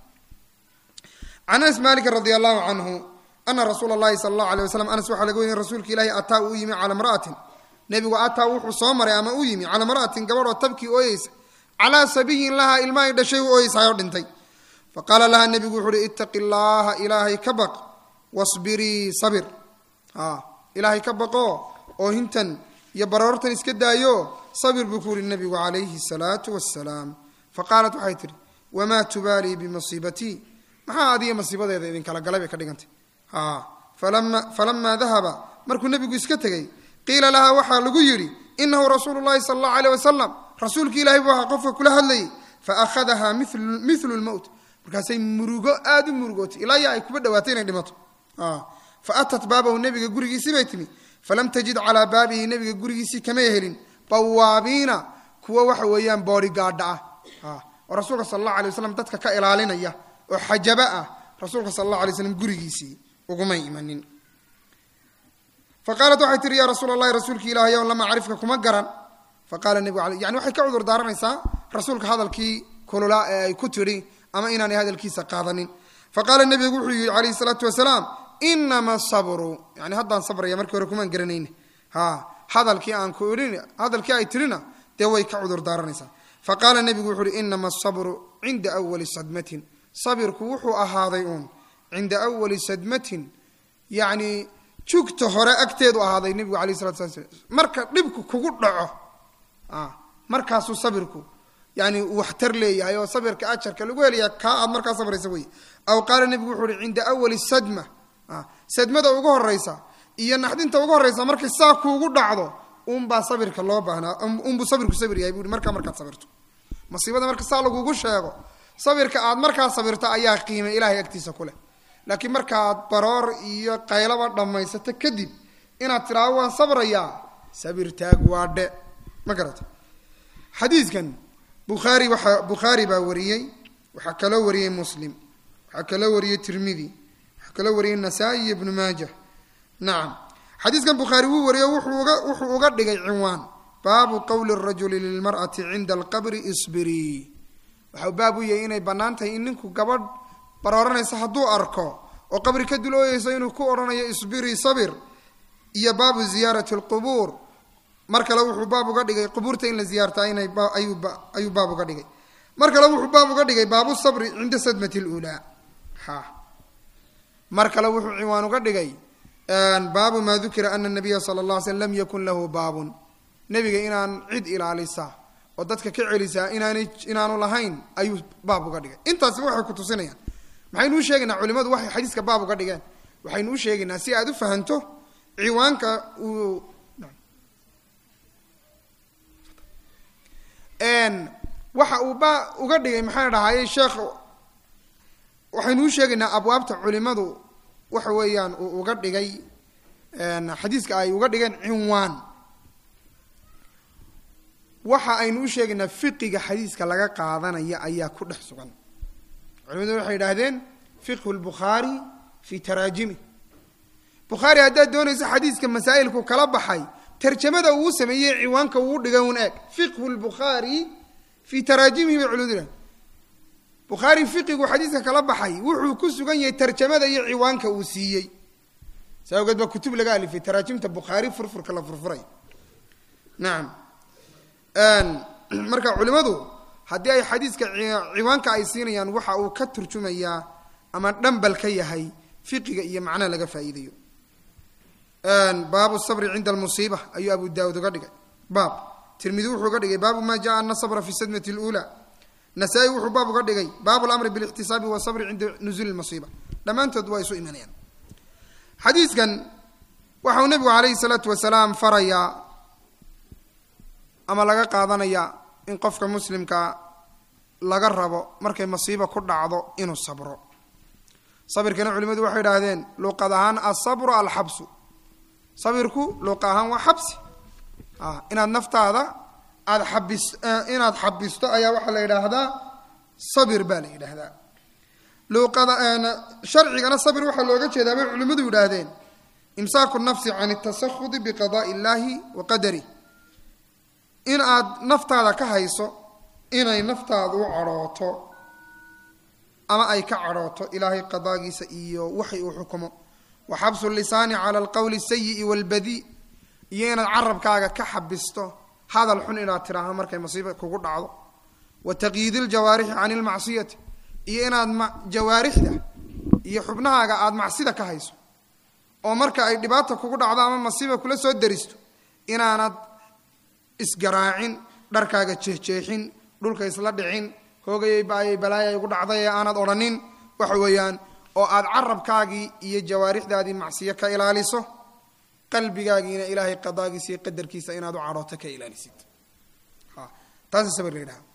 can anas maliki radi allahu canhu ana rasuula اllahi sala allahu alay waslam anas waxaa laga weriye rasuulka ilaahi ataa uu yimi cala mra'atin nebigu ataa wuxuu soo maray ama u yimi cala mra'atin gabadhoo tabkii ooyeysa calaa sabiyin laha ilmahay dhashay u ooyeysayoo dhintay faqaala laha nebigu wuxu uhi itaqi llaha ilaahay ka baq wasbirii sabir ilaahay ka baqoo oo hintan iyo baroortan iska daayo sabir buu ku yihi nebigu calayhi salaatu wasalaam faqaalat waxay tihi wamaa tubaalii bimasiibatii maxaa adiga masiibadeeda idinkala galay bay ka dhigantay falamaa dahaba markuu nebigu iska tegey qiila lahaa waxaa lagu yidhi inahu rasuulu llahi sala allahu aleyh wasalam rasuulki ilahay buu ahaa qofka kula hadlayay faakhadahaa milu lmowt markaasay murugo aada u murugootay ilaa ya ay kuba dhawaatay inay dhimato fa atat baabahu nebiga gurigiisii bay timi falam tajid calaa baabihi nebiga gurigiisii kamay helin bawaabiina kuwa waxa weeyaan boorigaadha ah oo rasuulka sala allahu alay waslam dadka ka ilaalinaya oo xajaba ah rasuulka sala allahu alay slam gurigiisii ugumay imanin fa qaalat waxay tihi yaa rasuul allahi rasuulki ilahay ow lama acrifka kuma garan faqaala nebigu al yani waxay ka cudur daaranaysaa rasuulka hadalkii kululaa ee ay ku tidhi ama inaanay hadalkiisa qaadanin fa qaala nebigu wuxuu yihi calayhi salaatu wasalaam inama sabru yani haddaan sabraya markii hore kumaan garanayna ha hadalkii aan ku idhin hadalkii ay tidhina dee way ka cudur daaranaysaa fa qaala nebigu wuxu uhi inama asabru cinda awali sadmatin sabirku wuxuu ahaaday uun cinda awali sadmatin yacni jugta hore agteedu ahaaday nebigu alayh salatu sala marka dhibku kugu dhaco markaasuu sabirku yani waxtar leeyahay oo sabirka ajarka lagu helaya kaa aad markaa sabraysa wey aw qaala nebigu wuxuu uhi cinda awali sadma sadmada ugu horeysa iyo naxdinta ugu horeysa markay saa kuugu dhacdo unbaa sabirka loo baahnaa unbuu sabirku sabir yahay bui markaa markaad sabirto masiibada marka saa lagugu sheego sabirka aad markaa sabirto ayaa qiimay ilahay agtiisa ku leh laakiin markaad baroor iyo qaylaba dhammaysato kadib inaad tidhaahdo waan sabrayaa sabirtaag waa dhe ma garata xadiidkan bukhaari waxa bukhaari baa wariyey waxaa kaloo wariyey muslim waxaa kaloo wariyey tirmidi waxaa kaloo wariyey nasaa-i iyo ibnu maaja nacam xadiidkan bukhaari wuu wariyo wuxuu uga wuxuu uga dhigay cinwaan baabu qowli rajuli lilmar'ati cinda alqabri isbirii waxau baab u yahay inay bannaan tahay in ninku gabadh barooranaysa hadduu arko oo qabri ka dul ooyeyso inuu ku odhanayo isbirii sabir iyo baabu ziyaarati alqubuur mar kale wuxuu baab uga dhigay qubuurta in la ziyaartaa inay ayuu baab uga dhigay mar kale wuxuu baab uga dhigay baabu sabri cinda sadmati lulaa ha mar kale wuxuu ciwaan uga dhigay baabu maa dukira ana nabiya sala la alay slm lam yakun lahu baabun nebiga inaan cid ilaalisa oo dadka ka celisaa inaanay inaanu lahayn ayuu baab uga dhigay intaasi waxay ku tusinayaan maxaynu u sheegaynaa culimadu waxay xadiiska baab uga dhigeen waxaynu u sheegaynaa si aad u fahanto ciwaanka uu waxa uu ba uga dhigay maxaan dhahaye sheekh waxaynu u sheegaynaa abwaabta culimadu waxa weeyaan uu uga dhigay xadiiska ay uga dhigeen cinwaan waxa aynu u sheegaynaa fiqiga xadiiska laga qaadanaya ayaa ku dhex sugan culimadu waxay idhaahdeen fiqhu lbukhaari fi taraajimi bukhaari haddaad doonayso xadiiska masaa'ilku kala baxay tarjamada uu sameeyey ciwaanka uu dhigay un eeg fiqhu lbukhaari fii taraajimihi bay culimadu idhahdeen bukhaari fiqigu xadiiska kala baxay wuxuu ku sugan yahay tarjamada iyo ciwaanka uu siiyey saa awgeed baa kutub laga alifay taraajimta bukhaari furfurka la furfuray nacam marka culimadu haddii ay xadiiska ciwaanka ay siinayaan waxa uu ka turjumayaa ama dhambal ka yahay fiqiga iyo macnaha laga faa'iidayo baabu sabri cinda almusiiba ayuu abu daawud uga dhigay baab tirmidi wuxuu uga dhigay baabu ma jaa ana sabra fi sadmati lula nasaa-i wuxuu baab uga dhigay baabu lamri bilixtisaabi wasabri cinda nuzuuli lmasiiba dhammaantood waa isu imanayaan xadiiskan waxau nebigu calayhi salaatu wasalaam farayaa ama laga qaadanaya in qofka muslimka laga rabo markay masiiba ku dhacdo inuu sabro sabirkana culimadu waxay idhaahdeen luuqad ahaan asabru alxabsu sabirku luuqa ahaan waa xabsi inaad naftaada aada xabis inaad xabisto ayaa waxaa la yidhaahdaa sabir baa la yidhaahdaa luuqada sharcigana sabir waxaa looga jeedaa bay culimmadu yidhaahdeen imsaaku nafsi can اtasahudi biqadaءi اllahi wa qadarih in aad naftaada ka hayso inay naftaadu u cadhooto ama ay ka cadhooto ilaahay qadaagiisa iyo waxay uu xukumo wa xabsu lisaani cala alqowli اsayi'i wاlbadi iyo inaad carabkaaga ka xabisto hadal xun inaad tidhaahdo markay masiiba kugu dhacdo wa taqyiidi ljawaarixi can ilmacsiyati iyo inaad jawaarixda iyo xubnahaaga aada macsida ka hayso oo marka ay dhibaata kugu dhacdo ama masiiba kula soo daristo inaanad isgaraacin dharkaaga jeexjeexin dhulka isla dhicin hoogayay baayay balaayay igu dhacday ee aanad odhanin waxa weeyaan oo aad carabkaagii iyo jawaarixdaadii macsiyo ka ilaaliso qalbigaagiina ilaahay qadaagiisa iyo qadarkiisa inaad u cadhooto ka ilaalisid taasa sabir la yidhaha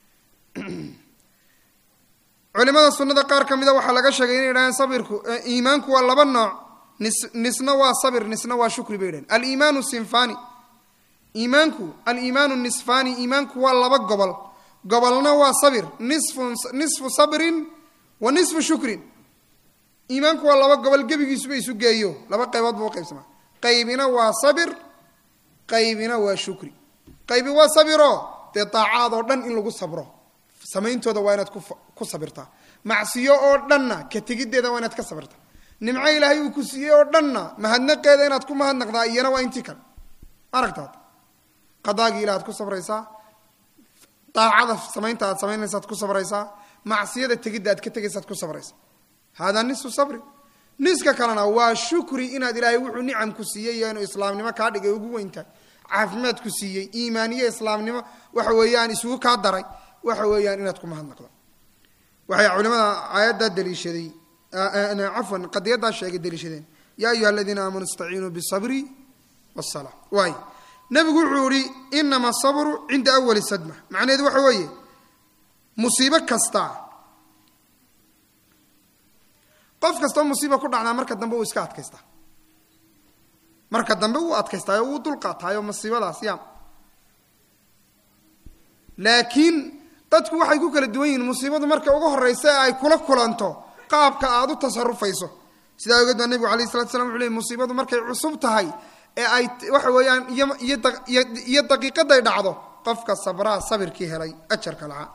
culimada sunada qaar ka mida waxaa laga sheegay inay yidhahdeen sabirku iimaanku waa laba nooc nis nisna waa sabir nisna waa shukri bay yidhahdeen aliimaanu sinfani iimaanku aliimaanu nisfani iimaanku waa laba gobol gobolna waa sabir nisfu nisfu sabrin wa nisfu shukrin iimaanku waa laba gobol gebigiisuba isu geeyo laba qaybood buu uqaybsamaa qaybina waa sabir qaybina waa shukri qaybi waa sabiro dee daacaad oo dhan in lagu sabro samayntooda waa inaad ku sabirtaa macsiyo oo dhanna ka tegiddeeda waa inaad ka sabirtaa nimco ilaahay uu ku siiyey oo dhanna mahadnaqeeda inaad ku mahadnaqdaa iyana waa intii kale aragtaad qadaagii ila aad ku sabraysaa daacada samaynta aad samaynaysaad ku sabraysaa macsiyada tegidda aad ka tegaysaad ku sabraysaa haadaa nisfu sabri niska kalena waa shukri inaad ilaahay wuxuu nicam ku siiyey iyo inuu islaamnimo kaa dhigay ugu weyntahay caafimaad ku siiyey iimaaniye islaamnimo waxa weeyaan isugu kaa daray waxa weeyaan inaad ku mahadnaqdo waxay culimada aayaddaa daliishaday cafwan qadiyaddaa sheegay daliishadeen yaa ayuha aladiina aamanuu istaciinuu bisabri wasala waay nabigu wuxuu yihi inama asabru cinda awali sadma macnaheedu waxa weeye musiibo kasta qof kastoo musiiba ku dhacdaa marka dambe uu iska adkaystaa marka dambe wuu adkaystaayo wuu dulqaataayo masiibadaas ya laakiin dadku waxay ku kala duwan yihiin musiibadu marka ugu horeysa ee ay kula kulanto qaabka aad u tasarufayso sidaa ogeed baa nebigu alayh salatu slam wuxu ley musiibadu markay cusub tahay ee ay waxa weeyaan iyo daqiiqaday dhacdo qofka sabraa sabirkii helay ajarka lahaa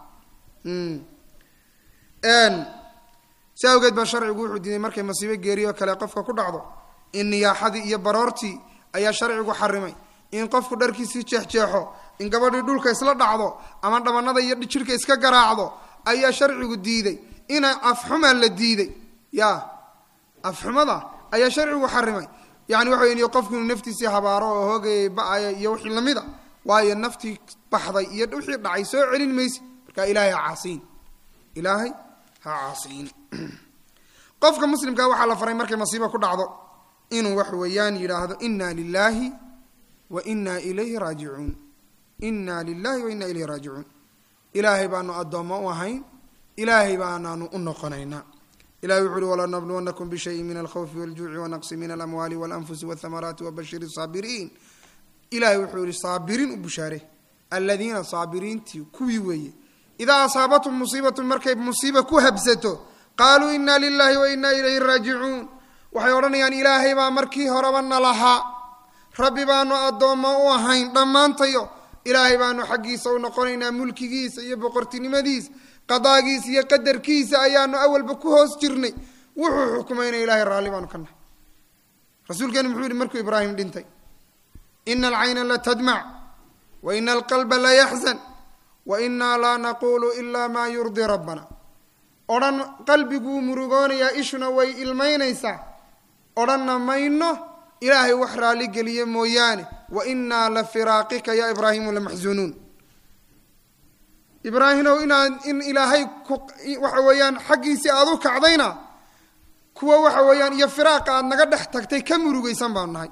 si awgeed baa sharcigu wuxuu diiday markay masiibo geeriyo kale qofka ku dhacdo in niyaaxadii iyo baroortii ayaa sharcigu xarimay in qofku dharkiisii jeexjeexo in gabadhii dhulka isla dhacdo ama dhabanada iyo jidhka iska garaacdo ayaa sharcigu diiday ina afxuma la diiday ya afxumada ayaa sharcigu xarimay yani waxa wey qofku inuu naftiisii habaaro oo hoogayay ba-aya iyo wixii lamida waayo naftii baxday iyo wixii dhacay soo celin mayse marka ilaahay ha caasiyin ilaahay ha caasiyin qofka muslimkaa waxaa la faray markay masiiba ku dhacdo inuu wax weeyaan yidhaahdo ina lilaahi wa ina ilayhi raajicuun ina lilahi wa ina ilayhi raajicuun ilaahay baanu addoommo u ahayn ilaahay baanaanu u noqonaynaa ilahi wuxu uhi walanabluwannakum bishayin min alkhawfi waljuuci wanaqsi min alamwaali walanfusi walthamaraati wabashir saabiriin ilahay wuxuu yihi saabiriin u bushaare aladiina saabiriintii kuwii weeye idaa asaabatum musiibatun markay musiiba ku habsato qaaluu ina lilahi wa ina ilayhi raajicuun waxay odhanayaan ilaahay baa markii horeba na lahaa rabbi baanu addoommo u ahayn dhammaantayo ilaahay baanu xaggiisa u noqonaynaa mulkigiisa iyo boqortinimadiisa qadaagiisa iyo qadarkiisa ayaanu awalba ku hoos jirnay wuxuu xukumayna ilahay raalli baanu ka nahay rasuulkeenu muxuu yihi markuu ibraahim dhintay ina alcayna latadmac wa ina alqalba layaxzan wa inaa laa naqulu ila maa yurdii rabbana odhan qalbiguu murugoonayaa ishuna way ilmaynaysaa odhanna mayno ilaahay wax raalli geliye mooyaane wa inaa la firaaqika ya ibraahimu lamaxzunuun ibraahimow inaad in ilaahay ku waxa weeyaan xaggiisii aada u kacdayna kuwa waxa weeyaan iyo firaaqa aad naga dhex tagtay ka murugaysan baanu nahay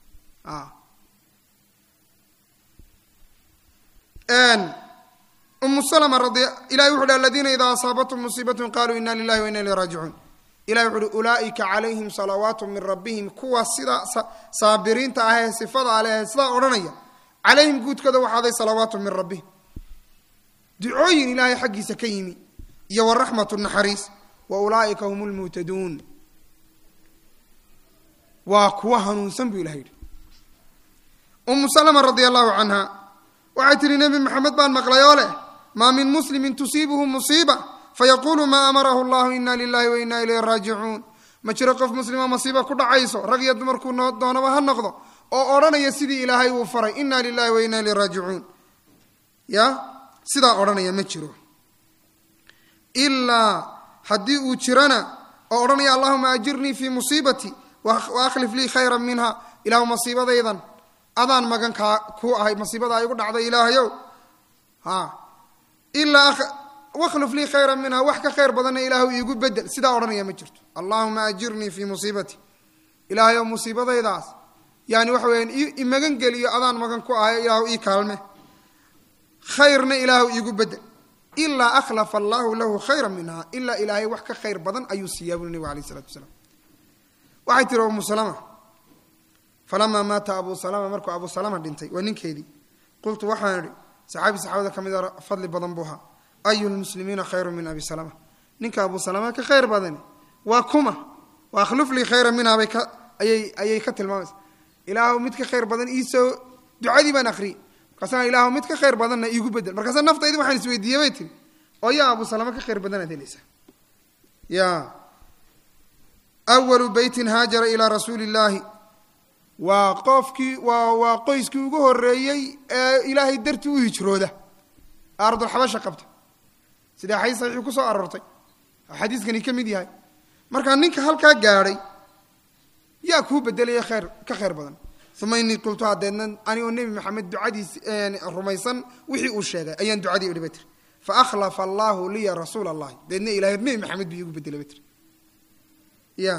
umu salma radi ilahi wuxu uhi aladiina idaa asaabathum musiibatun qaluu ina lilahi wa ina ilayhi raajicuun ilahi wuxu uhi ulaaika calayhim salawaatu min rabbihim kuwa sidaa saabiriinta ah ee sifada aleh ee sidaa odhanaya calayhim guudkooda waxaaday salawaatu min rabbihim ducooyin ilaahay xaggiisa ka yimi iyo waraxmatu naxariis wa ulaaika hum lmuhtaduun waa kuwa hanuunsan buu ilahay yihi umu salma radi allahu canha waxay tihi nebi maxamed baan maqlay oo leh maa min muslimin tusiibuhu musiiba fayaqulu maa amarahu llahu ina lilahi wa ina ilayhi raajicuun ma jiro qof muslima masiiba ku dhacayso rag iyo dumarkuu noo doonaba ha noqdo oo odhanaya sidii ilaahay uu faray ina lilahi wa ina ilayhi raajicuun ya sidaa odhanaya ma jiro ilaa haddii uu jirana oo odhanaya allahuma ajirnii fii musiibati wa akhlif lii khayra minha ilahu masiibadaydan adaan magan kaa ku ahay masiibada igu dhacday ilaahayow ha ilaa wakhluf lii khayra minha wax ka khayr badanna ilaahu iigu bedel sidaa odhanaya ma jirto allahuma ajirnii fii musiibati ilaahayow musiibadaydaas yani waxa weyaan imagan geliyo adaan magan ku ahay ilaahu ii kaalme khayrna ilaahu iigu bedel ilaa akhlafa allahu lahu khayra minha ilaa ilaahay wax ka khayr badan ayuu siiyaa buli nebigu alayh isalatu wasalaam waxay tiri umu salama falamaa maata abu salama markuu abu salama dhintay waa ninkeedii qultu waxaan idhi saxaabi saxaabada ka mid a fadli badan buu ahaa ayu lmuslimiina khayru min abi salama ninka abu salama ka khayr badani waa kuma wa akhluf lii khayra minha bay ka ayay ayay ka tilmaamaysa ilaahu mid ka khayr badan iisoo ducadii baan akriyey markaasana ilaahu mid ka khayr badanna iigu bedel markaasa naftaydi waxaan isweydiiyey bay tiri oo yaa abu salama ka khayr badanaad helaysaa ya awalu beytin haajara ilaa rasuuli illaahi waa qofkii waa waa qoyskii ugu horeeyey ee ilaahay dartii u hijrooda ardulxabasha qabta sida xadiis saxiixu ku soo aroortay xadiiskani ka mid yahay markaa ninka halkaa gaadhay yaa kuu bedelaya khayr ka khayr badan uma inii qultu hadeedna anigoo nebi maxamed ducadiis rumaysan wixii uu sheegay ayaan ducadii idhi ba tiri fa akhlafa allahu liya rasuula allahi deedna ilahay nebi maxamed buu iigu bedelay ba tiri ya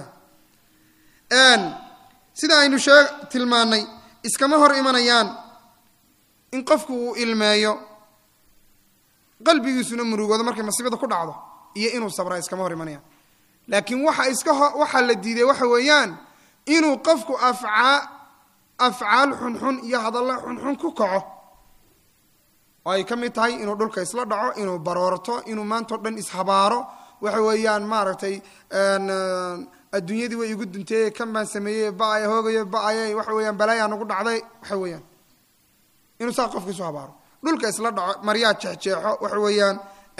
sida aynu shee tilmaanay iskama hor imanayaan in qofku uu ilmeeyo qalbigiisuna murugoodo markay masiibada ku dhacdo iyo inuu sabraa iskama hor imanayaan laakiin waxa iska waxaa la diiday waxa weeyaan inuu qofku afcaa afcaal xunxun iyo hadalla xunxun ku kaco oo ay ka mid tahay inuu dhulka isla dhaco inuu baroorto inuu maantao dhan ishabaaro waxa weeyaan maaragtay adduunyadii way igu duntay kan baan sameeyey ba-ay hoogayo ba-ay waxa weeyaan balaayaa nagu dhacday waxa weeyaan inuu saa qofka isu habaaro dhulka isla dhaco maryaa jeexjeexo waxa weeyaan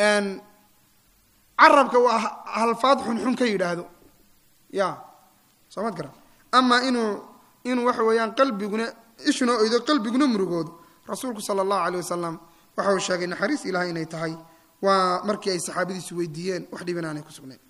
carabka waa halfaad xunxun ka yidhaahdo ya soo mad garan ama inuu inuu waxa weeyaan qalbiguna ishuna oydo qalbiguna murugoodo rasuulku sala allahu aleyh wasalam waxa uu sheegay naxariis ilahay inay tahay waa markii ay saxaabadiisu weydiiyeen wax dhiban aanay ku sugnayn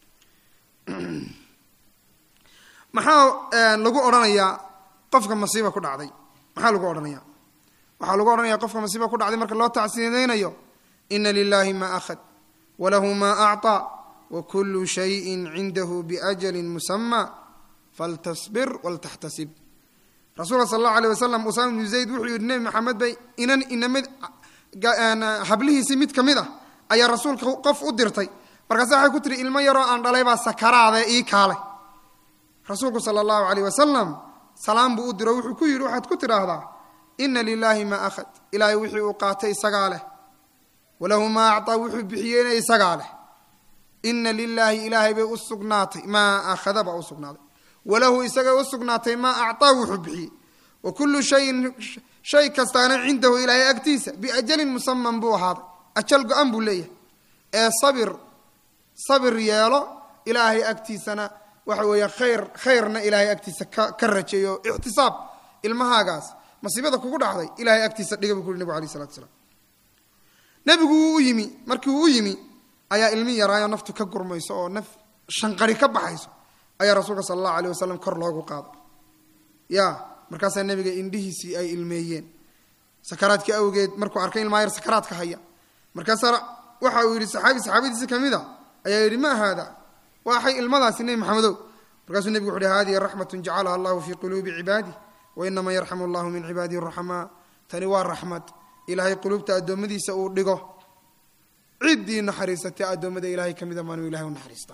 maxaa lagu odhanayaa qofka masiiba ku dhacday maxaa lagu odhanaya waxaa lagu odhanaya qofka masiiba ku dhacday marka loo tacsiinaynayo ina lilahi ma akhad walahu ma acطaa wakulu shayin cindahu biajalin musama faltasbir waltaxtasib rasuulka sal allahu aleyh wasalam usaama bnu zayd wuxuu yidhi nebi maxamed bay inan inamid hablihiisii mid ka mid ah ayaa rasuulka qof u dirtay markaase waxay ku tihi ilmo yaroo aan dhalay baa sakaraade ii kaalay rasuulku sala allahu aleyh wasalam salaam buu u diro wuxuu ku yidhi waxaad ku tidhaahdaa ina lilaahi maa akhad ilaahay wixii uu qaatay isagaa leh walahu maa acطaa wuxuu bixiyeyna isagaa leh ina lilaahi ilaahay bay u sugnaatay maa akhada baa u sugnaaday walahu isagay u sugnaatay maa acطaa wuxuu bixiyey wa kullu shayin shay kastaana cindahu ilaahay agtiisa biajalin musaman buu ahaaday ajal go-an buu leeyahay ee sabir sabir yeelo ilaahay agtiisana waxa weeyaan khayr khayrna ilaahay agtiisa ka ka rajeeyo ictisaab ilmahaagaas masiibada kugu dhacday ilahay agtiisa dhiga buu ku yuri nebigu alayh salatu salaam nebigu wuu u yimi markii uu u yimi ayaa ilmi yaraayo naftu ka gurmayso oo naf shanqari ka baxayso ayaa rasuulka sala allahu aleyh wasalam kor loogu qaaday ya markaasaa nebiga indhihiisii ay ilmeeyeen sakaraadkii awgeed markuu arkay ilmaa yar sakaraadka haya markaasaa waxa uu yidhi saxaabi saxaabadiisi ka mid a ayaa yidhi ma haada waxay ilmadaasi nebi maxamedow markaasuu nebigu wuxu uhi hadihi raxmatun jacalaha allahu fii quluubi cibaadih wainama yarxamu allahu min cibaadihi raxmaa tani waa raxmad ilaahay quluubta addoommadiisa uu dhigo ciddii naxariisatay addoommada ilahay ka mida maanuu ilahay u naxariista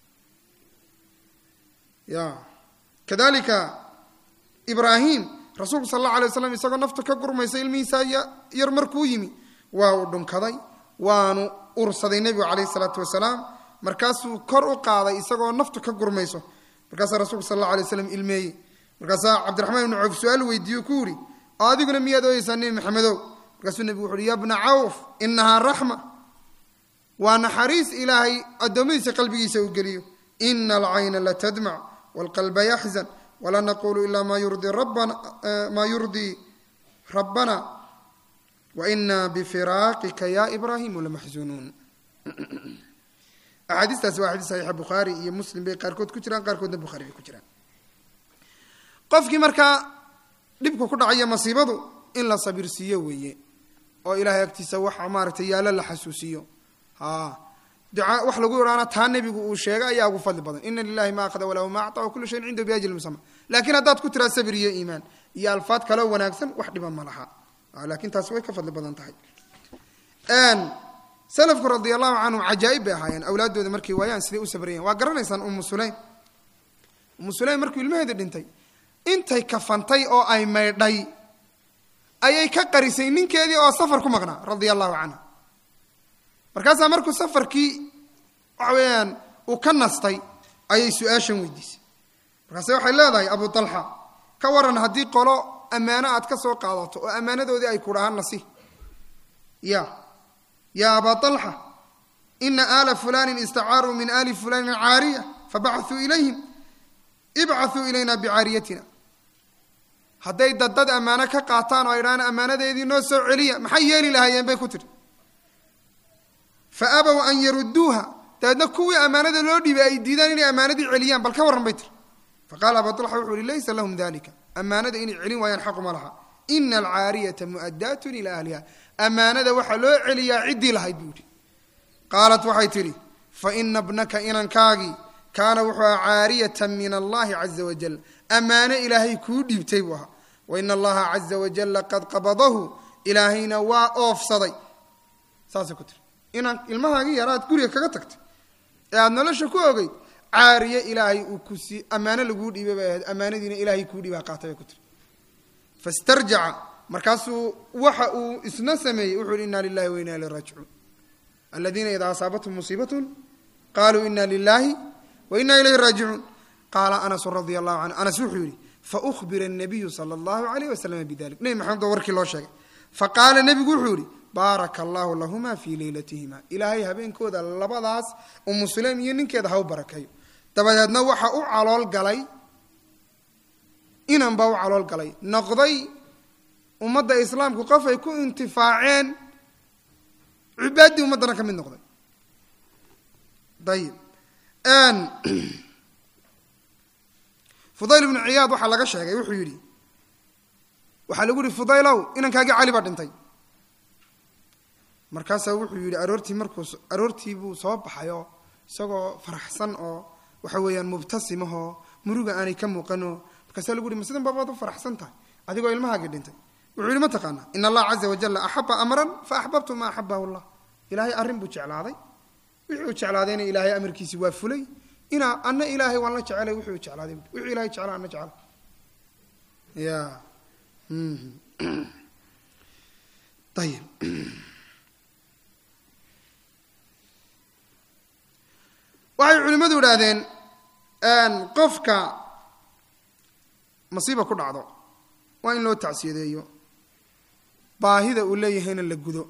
ya kadalika ibraahim rasuulku sal allahu alay waslam isagoo nafta ka gurmaysa ilmihiisa yar markuu yimi waa uu dhunkaday waanu ursaday nebigu calayhi salaatu wasalaam markaasuu kor u qaaday isagoo naftu ka gurmayso markaasaa rasuulku sal allahu alay waslam ilmeeyey markaasaa cabdiraxmaan ibnu cawf su-aal weydiiye ku yidhi oo adiguna miyaad ooyeysaa nebi maxamedow markaasuu nebigu wuxu uhi ya bna cawf inahaa raxma waa naxariis ilaahay addoommadiisa qalbigiisa uu geliyo ina alcayna latadmac waalqalba yaxzan walaa naqulu ila ma yurdii rabbana maa yurdii rabbana waina bifiraaqika ya ibraahimu lamaxzunuun axaadiistaasi waa xadiis saxiixa bukhaari iyo muslim bay qaarkood ku jiraan qaarkoodna bukhaari bay ku jiraan qofkii markaa dhibku ku dhacaya masiibadu in la sabirsiiyo weeye oo ilaahay agtiisa waxa maaragtay yaallo la xasuusiyo ha ducaa wax lagu idhaana taa nebigu uu sheegay ayaa ugu fadli badan ina lilahi ma akhada walahu ma acطa wakulu shayin cindahu biajli musama laakiin haddaad ku tiraa sabir iyo iimaan iyo alfaad kaloo wanaagsan wax dhiba ma laha laakiin taasi way ka fadli badan tahay salafku radia allahu canhum cajaa'ib bay ahaayeen awlaaddooda markay waayaan siday u sabrayen waa garanaysaan umu sulaym umu sulaym markuu ilmaheeda dhintay intay kafantay oo ay maydhay ayay ka qarisay ninkeedii oo safar ku maqnaa radia allahu canha markaasaa markuu safarkii waxa weeyaan uu ka nastay ayay su-aashan weydiisay markaase waxay leedahay abu talxa ka waran haddii qolo ammaano aad ka soo qaadato oo ammaanadoodii ay ku dhahaan nasi ya ya aba طalxa ina aala fulani istacaaruu min ali fulani caariya fabacثuu ilayhim ibcaثuu ilayna bicaariyatina hadday daddad ammaano ka qaataan oo ay dhahaan ammaanadeedii noo soo celiya maxay yeeli lahaayeen bay ku tiri faabow an yaruduuha dabeedna kuwii ammaanada loo dhiibay ay diidaan inay ammaanadii celiyaan bal ka warran bay tiri faqala abu طalxa wuxu uhi laysa lahum dalika ammaanada inay celin waayaan xaquma laha ina alcaariyata mu'adaatun ila ahliha ammaanada waxaa loo celiyaa ciddii lahayd buu yihi qaalat waxay tidhi faina bnaka inankaagii kaana wuxuu aha caariyatan min allahi caza wajal ammaano ilaahay kuu dhiibtay buu ahaa waina allaha caza wajalla qad qabadahu ilaahayna waa oofsaday saasay ku tiri inaan ilmahaagii yaraad guriga kaga tagtay ee aada nolosha ku ogeyd caariye ilaahay uu ku sii ammaano laguu dhiibay bay ahayd ammaanadiina ilaahay kuu dhiibaa qaatay bay ku tiri fastarjaca markaasuu waxa uu isna sameeyey wuxuu hi ina lilahi wa ina ilay raajicuun aladiina idaa asaabathum musiibatun qaluu ina lilahi wa ina ilayhi raajicuun qaala anasu radia allahu canhu anas wuxuu yihi faubira الnabiyu sala allahu alayh waslama bidalik nebi maxamed baa warkii loo sheegay faqaala nebigu wuxuu yihi baaraka allahu lahuma fii leylatihima ilaahay habeenkooda labadaas umu sulaym iyo ninkeeda ha u barakeeyo dabadeedna waxa u calool galay inan baa u calool galay noqday ummadda islaamku qof ay ku intifaaceen cibaaddii ummaddana ka mid noqday ayib fudayl ibnu ciyaad waxaa laga sheegay wuxuu yidhi waxaa lagu yihi fudaylow inankaagii cali baa dhintay markaasaa wuxuu yidhi aroortii markuu aroortii buu soo baxayoo isagoo faraxsan oo waxa weeyaan mubtasimahoo muruga aanay ka muuqanoo markaasaa lagu yihi ma sidan baabaad u faraxsan tahay adigoo ilmahaagii dhintay wuxuu yihi ma taqaanaa in allah caza wajalla axaba amran fa axbabtu ma axabahu llah ilaahay arrin buu jeclaaday wixii uu jeclaadayna ilaahay amarkiisi waa fulay inaa ana ilaahay waan la jecelay wuxuu jeclaaday wuxuu ilahay jeclaa ana jecla ya ayib waxay culimmadu idhaahdeen qofka masiiba ku dhacdo waa in loo tacsiyadeeyo baahida uu leeyahayna la gudo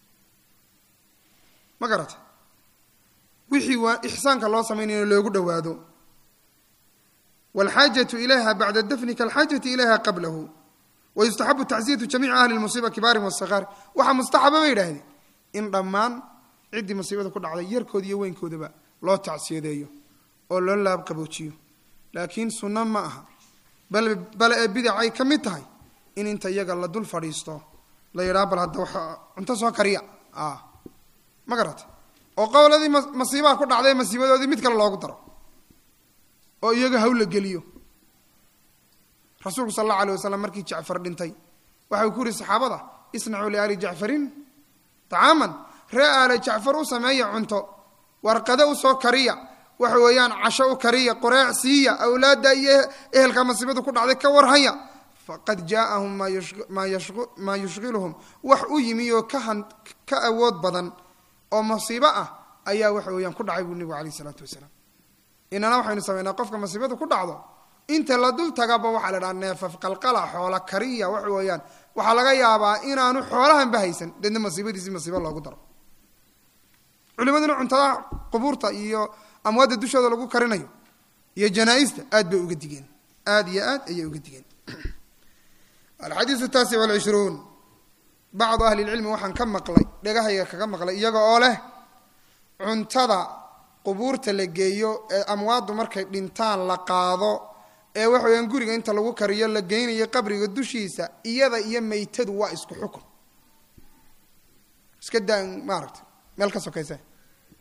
ma garata wixii waa ixsaanka loo samaynayna loogu dhowaado waalxaajatu ilayha bacda dafni kaalxaajati ilayha qablahu wayustaxabu tacsiyatu jamiici ahli lmusiiba kibaarin wasakaar waxaa mustaxaba bay idhaahdeen in dhammaan ciddii masiibada ku dhacday yarkooda iyo weynkoodaba loo tacsiyadeeyo oo loo laabqaboojiyo laakiin sunno ma aha bal bale ee bidacay ka mid tahay in inta iyaga la dul fadhiisto la yidhaha bal hadda waxa cunto soo kariya ma garata oo qowladii masiibaha ku dhacday masiibadoodii mid kale loogu daro oo iyaga haw la geliyo rasuulku sal allahu alay wasalam markii jacfar dhintay waxau ku yihi saxaabada isnacuu liaali jacfarin tacaaman ree aale jacfar u sameeya cunto warqado usoo kariya waxa weeyaan casho u kariya qoreec siiya awlaadda iyo ehelka masiibadu ku dhacday ka warhaya faqad jaaahum maa yushqiluhum wax u yimi oo ka awood badan oo masiibo ah ayaa waxa weeyaan ku dhacay buu nebigu alayh isalaatu wasalaam inana waxaynu samaynaa qofka masiibadu ku dhacdo inta la dul tagaba waxaa la dhaha neefaf qalqala xoola kariya waxa weeyaan waxaa laga yaabaa inaanu xoolahanba haysan deedna masiibadiisi masiibo loogu daro culimaduna cuntada qubuurta iyo amwaadda dushooda lagu karinayo iyo janaa-ista aad bay uga digeen aad iyo aad ayay uga digeen alxadiisu taasic walcishruun bacdu ahli lcilmi waxaan ka maqlay dhegahayga kaga maqlay iyaga oo leh cuntada qubuurta la geeyo ee amwaaddu markay dhintaan la qaado ee waxa weyaan guriga inta lagu kariyo la geynayo qabriga dushiisa iyada iyo maytadu waa isku xukun iska daa maaragta meel ka sokaysa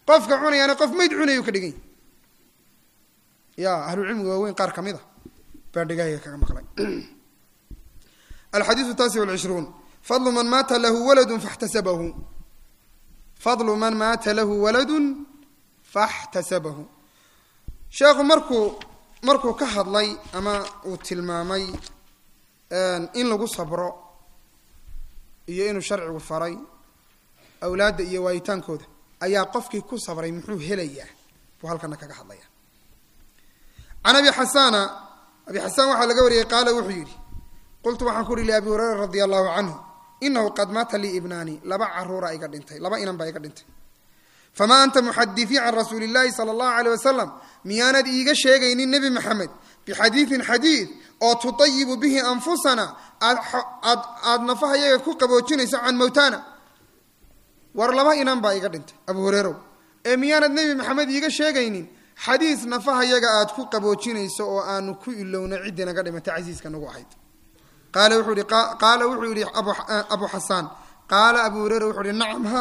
qofka cunayaana qof mayd cunayuu ka dhigan yahy ya ahlucilmiga waaweyn qaar ka mid a baa dhegahayga kaga maqlay alxadiiu taasi walcishruun fadlu man maata lahu waladun faxtasabahu fadlu man maata lahu waladun faxtasabahu sheekhu markuu markuu ka hadlay ama uu tilmaamay in lagu sabro iyo inuu sharcigu faray awlaadda iyo waayitaankooda ayaa qofkii ku sabray muxuu helayaa buu halkana kaga hadlaya can abi xasana abi xasaan waxaa laga wariyey qaala wuxuu yidhi qultu waxaan ku uhi liabi hureyra radia allahu canhu inahu qad maata lii ibnaani laba caruura iga dhintay laba inan baa iga dhintay famaa anta muxadithii can rasuuli illahi sala allahu aleyh wasalam miyaanad iiga sheegaynin nebi maxamed bixadiidin xadiid oo tutayibu bihi anfusana aad aad aada nafahayaga ku qaboojinayso can mowtana war laba inan baa iga dhintay abu hureerow ee miyaanad nebi maxamed iiga sheegaynin xadiis nafahayaga aad ku qaboojinayso oo aanu ku ilowno ciddii naga dhimatay casiiska nagu ahayd qaala wuxuu ihi qaala wuxuu yihi abu xasaan qaala abu hureyra wuxuu ihi nacam ha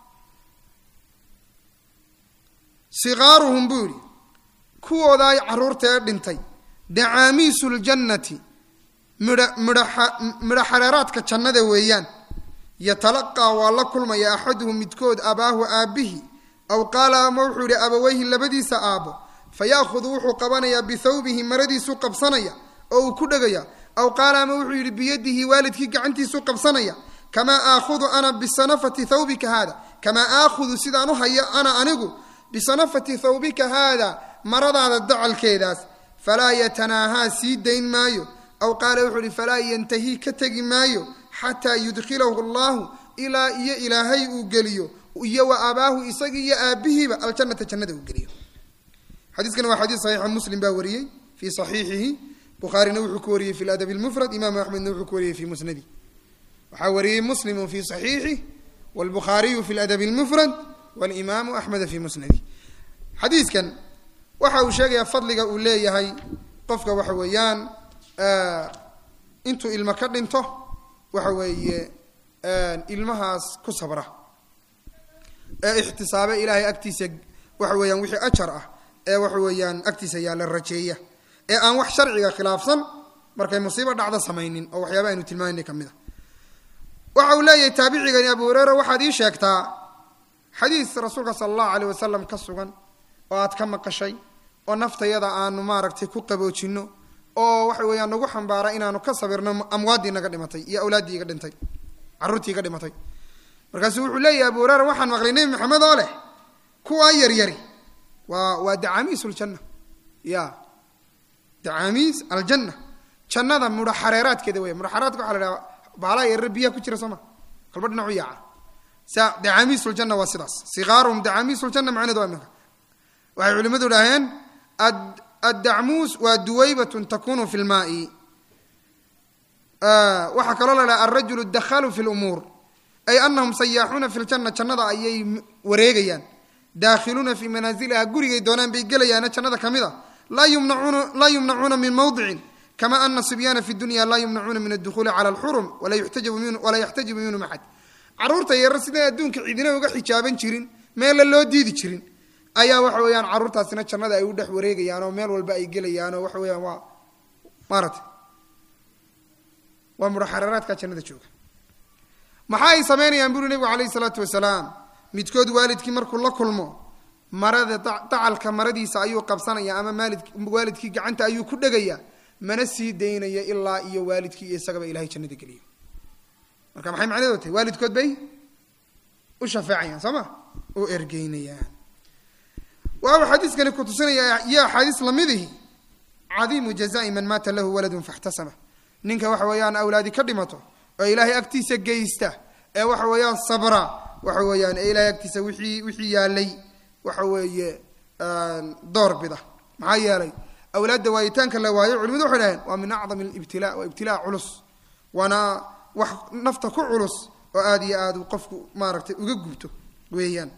sikaaruhum buu yihi kuwoodaa carruurta ee dhintay dacaamiisu ljannati midha midha midho xareeraadka jannada weeyaan yatalaqaa waa la kulmaya axaduhum midkood abaahu aabbihi aw qaala ama wuxuu yihi abaweyhi labadiisa aabbo fa ya'hudu wuxuu qabanayaa bithawbihi maradiisuu qabsanaya oo uu ku dhegaya aw qaala ama wuxuu yidhi biyadihi waalidkii gacantiisuu qabsanaya kamaa aakhudu ana bisanafati thawbika haada kamaa aakhudu sidaan u hayo ana anigu bisanafati thawbika haada maradaada dacalkeedaas falaa yatanaahaa sii dayn maayo aw qaala wuxuu ihi falaa yantahii ka tegi maayo xataa yudkhilahu allahu ilaa iyo ilaahay uu geliyo iyo wa abaahu isagii iyo aabihiiba aljannata jannada uu geliyo xadiiskani waa xadiis saxiixa muslim baa wariyey fii saxiixihi bukhaarina wuxuu ku wariyey fi ladabi lmufrad imaamu axmedna wuxuu ku wariyey fi musnadi waxaa wariyey muslimu fi saxiixih wlbukhaariyu fi ladabi lmufrad walimaamu axmeda fi musnadi xadiiskan waxa uu sheegayaa fadliga uu leeyahay qofka waxa weeyaan intuu ilmo ka dhinto waxa weeye ilmahaas ku sabra ee ixtisaabe ilaahay agtiisa waxa weeyaan wixii ajar ah ee waxa weeyaan agtiisa yaalla rajeeya ee aan wax sharciga khilaafsan markay musiibo dhacdo samaynin oo waxyaaba aynu tilmaanay ka mid a waxa uu leeyahay taabicigani abu hureyra waxaad ii sheegtaa xadiis rasuulka sala allahu aleyh wasalam ka sugan oo aad ka maqashay oo naftayada aanu maaragtay ku qaboojinno oo waxa weeyaan nagu xambaara inaanu ka sabirno amwaaddii naga dhimatay iyo awlaaddii iga dhintay carruurtii iga dhimatay markaasuu wuxuu leeyahay abu hureyra waxaan maqlay nebi maxamed oo leh kuwaa yaryari waa waa dacaamiis ljanna ya dacaamiis aljanna jannada mudha xareeraadkeeda weya mudha xareeraadka waxa la dhaha baalaha yaryar biyaha ku jira soo ma kalba dhinacu yaaca sa dacaamiisuljanna waa sidaas sikaaruhum dacaamiisuljanna macnahedu waa iminka waxay culimadu idhaaheen addacmuus waa duwaybatun takunu fi lmaai waxaa kaloo la dhaha alrajulu dakhalu fi lumuur ay anahum sayaaxuuna fi ljanna jannada ayay wareegayaan daakhiluuna fii manaasiliha gurigay doonaan bay gelayaana jannada ka mid a laa yumnacuuna laa yumnacuuna min mawdicin kama ana sibyaana fi dunya laa yumnacuuna min addukuuli cala alxurum walaa yuxtajabu min walaa yaxtajibu minhum axad carruurta yarar siday adduunka cidina uga xijaaban jirin meella loo diidi jirin ayaa waxa weeyaan carruurtaasina jannada ay u dhex wareegayaan oo meel walba ay gelayaan oo waxa weeyaan waa maarata waa mudhaxareeraadka jannada jooga maxaa ay samaynayaan buri nebigu calayhi salaatu wasalaam midkood waalidkii markuu la kulmo marada dacalka maradiisa ayuu qabsanaya ama maalid waalidkii gacanta ayuu ku dhegaya mana sii daynaya ilaa iyo waalidkii iyo isagaba ilahay jannada geliyo marka maxay macnaheedu tahay waalidkood bay u shafeecayaan soo ma u ergeynayaan waau xadiiskani kutusinaya iyo axaadiis lamidihi cadiimu jazai man maata lahu waladun faxtasama ninka waxa weeyaan awlaadi ka dhimato oo ilaahay agtiisa geysta ee waxa weeyaan sabra waxa weeyaan ee ilahay agtiisa wixii wixii yaalay waxa weeye door bida maxaa yeelay awlaadda waayitaanka la waayo culimadu waxay dhaheen waa min acdam alibtila waa ibtilaa culus waana wax nafta ku culus oo aada iyo aada qofku maaragtay uga gubto weeyaan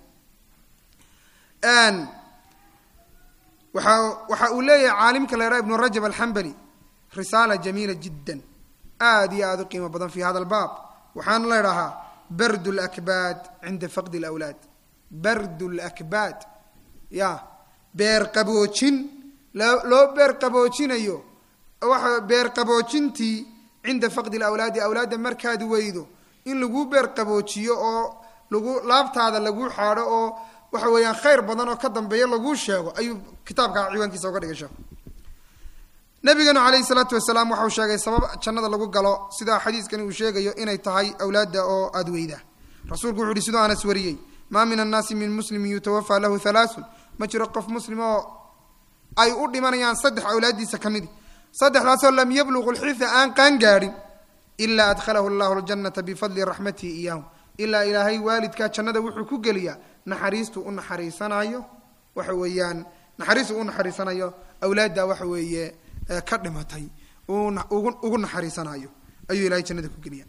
waxa waxa uu leeyahay caalimka la yidhaha ibnu rajab alxambali risaala jamiila jiddan aada iyo aada u qiimo badan fi hada albaab waxaana la ydhahaa bard lakbaad cinda faqdi lawlaad bardu lakbaad ya beer qaboojin loo beer qaboojinayo waxa beer qaboojintii cinda faqdi lawlaadi awlaadda markaad weydo in laguu beer qaboojiyo oo lagu laabtaada laguu xaadho oo waxa weeyaan khayr badan oo ka dambeeya laguu sheego ayuu kitaabka ciwaankiisa uga dhigay sheekhu nabigeenu calayhi salaatu wasalaam waxau sheegay sabab jannada lagu galo sida xadiiskani uu sheegayo inay tahay awlaadda oo aada weyda rasuulku wuxu uhi sidoo anas wariyey maa min annaasi min muslimin yutawafaa lahu halaasun ma jiro qof muslim oo ay u dhimanayaan saddex awlaaddiisa ka midi saddexdaasoo lam yabluqu lxitha aan qaan gaadhin ilaa adkhalahu llahu ljannata bifadli raxmatihi iyaahu ilaa ilaahay waalidkaa jannada wuxuu ku geliyaa naxariistuu u naxariisanayo waxa weeyaan naxariistuu u naxariisanayo awlaadda waxa weeye ka dhimatay ugu naxariisanayo ayuu ilahay jannada ku geliya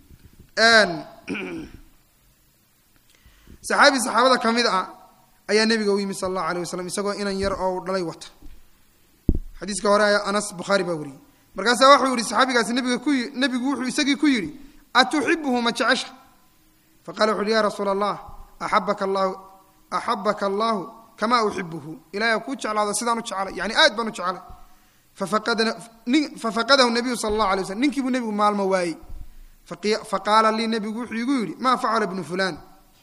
saxaabi saxaabada ka mid ah ayaa nebiga u yimi sala allahu alayh wasalam isagoo inan yar oo dhalay wata xadiiska hore anas bukhaari baa wariyey markaasaa waxuu yihi saxaabigaasi nabiga ku nebigu wuxuu isagii ku yidhi atuxibuhu ma jecesha faqala wuxu uhi ya rasuula allah axabaka allahu axabaka allahu kamaa uxibuhu ilahay kuu jeclaado sidaan u jecelay yani aad baan u jecelay fafaqadahu nabiyu sala allahu alay waslm ninkii buu nebigu maalmo waayey faqaala lii nebigu wuxuu igu yidhi maa facala bnu fulaan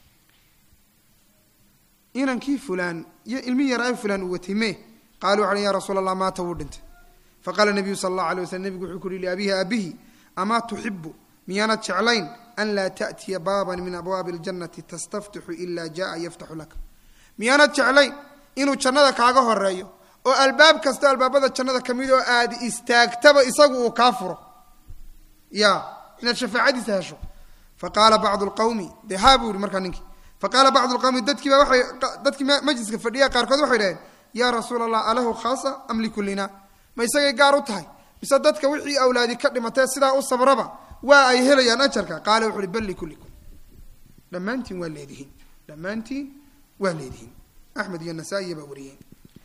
inankii fulaan iyo ilmi yar ay fulaan uu watay me qalu waxu ya rasuula allah maata wuu dhintay faqaala nabiyu sala allahu alay waslm nebigu wuxuu ku uhi liabihi aabihi amaa tuxibu miyaanad jeclayn an laa taأtiya baaban min abwaabi اljannati tastaftixu ila jaءa yaftaxu laka miyaanad jeclayn inuu jannada kaaga horeeyo oo albaab kasta albaabada jannada ka mid oo aad istaagtaba isagu uu kaa furo ya inaad shafaacadiisa hesho faqaala bacdu lqawmi de haa buu yihi markaa ninkii faqaala bacdu lqawmi dadkiiba waay dadkii majliska fadhiya qaarkood waxay dhaheen yaa rasuula allah alahu khaasa am likullina ma isagay gaar u tahay mise dadka wixii awlaadi ka dhimatee sidaa u sabraba waa ay helayaan ajarka qaala wuxu uhi bal likullikum dhammaantiin waa leedihiin dhammaantiin waa leedihiin axmed iyo nasaa-iya baa wariyeen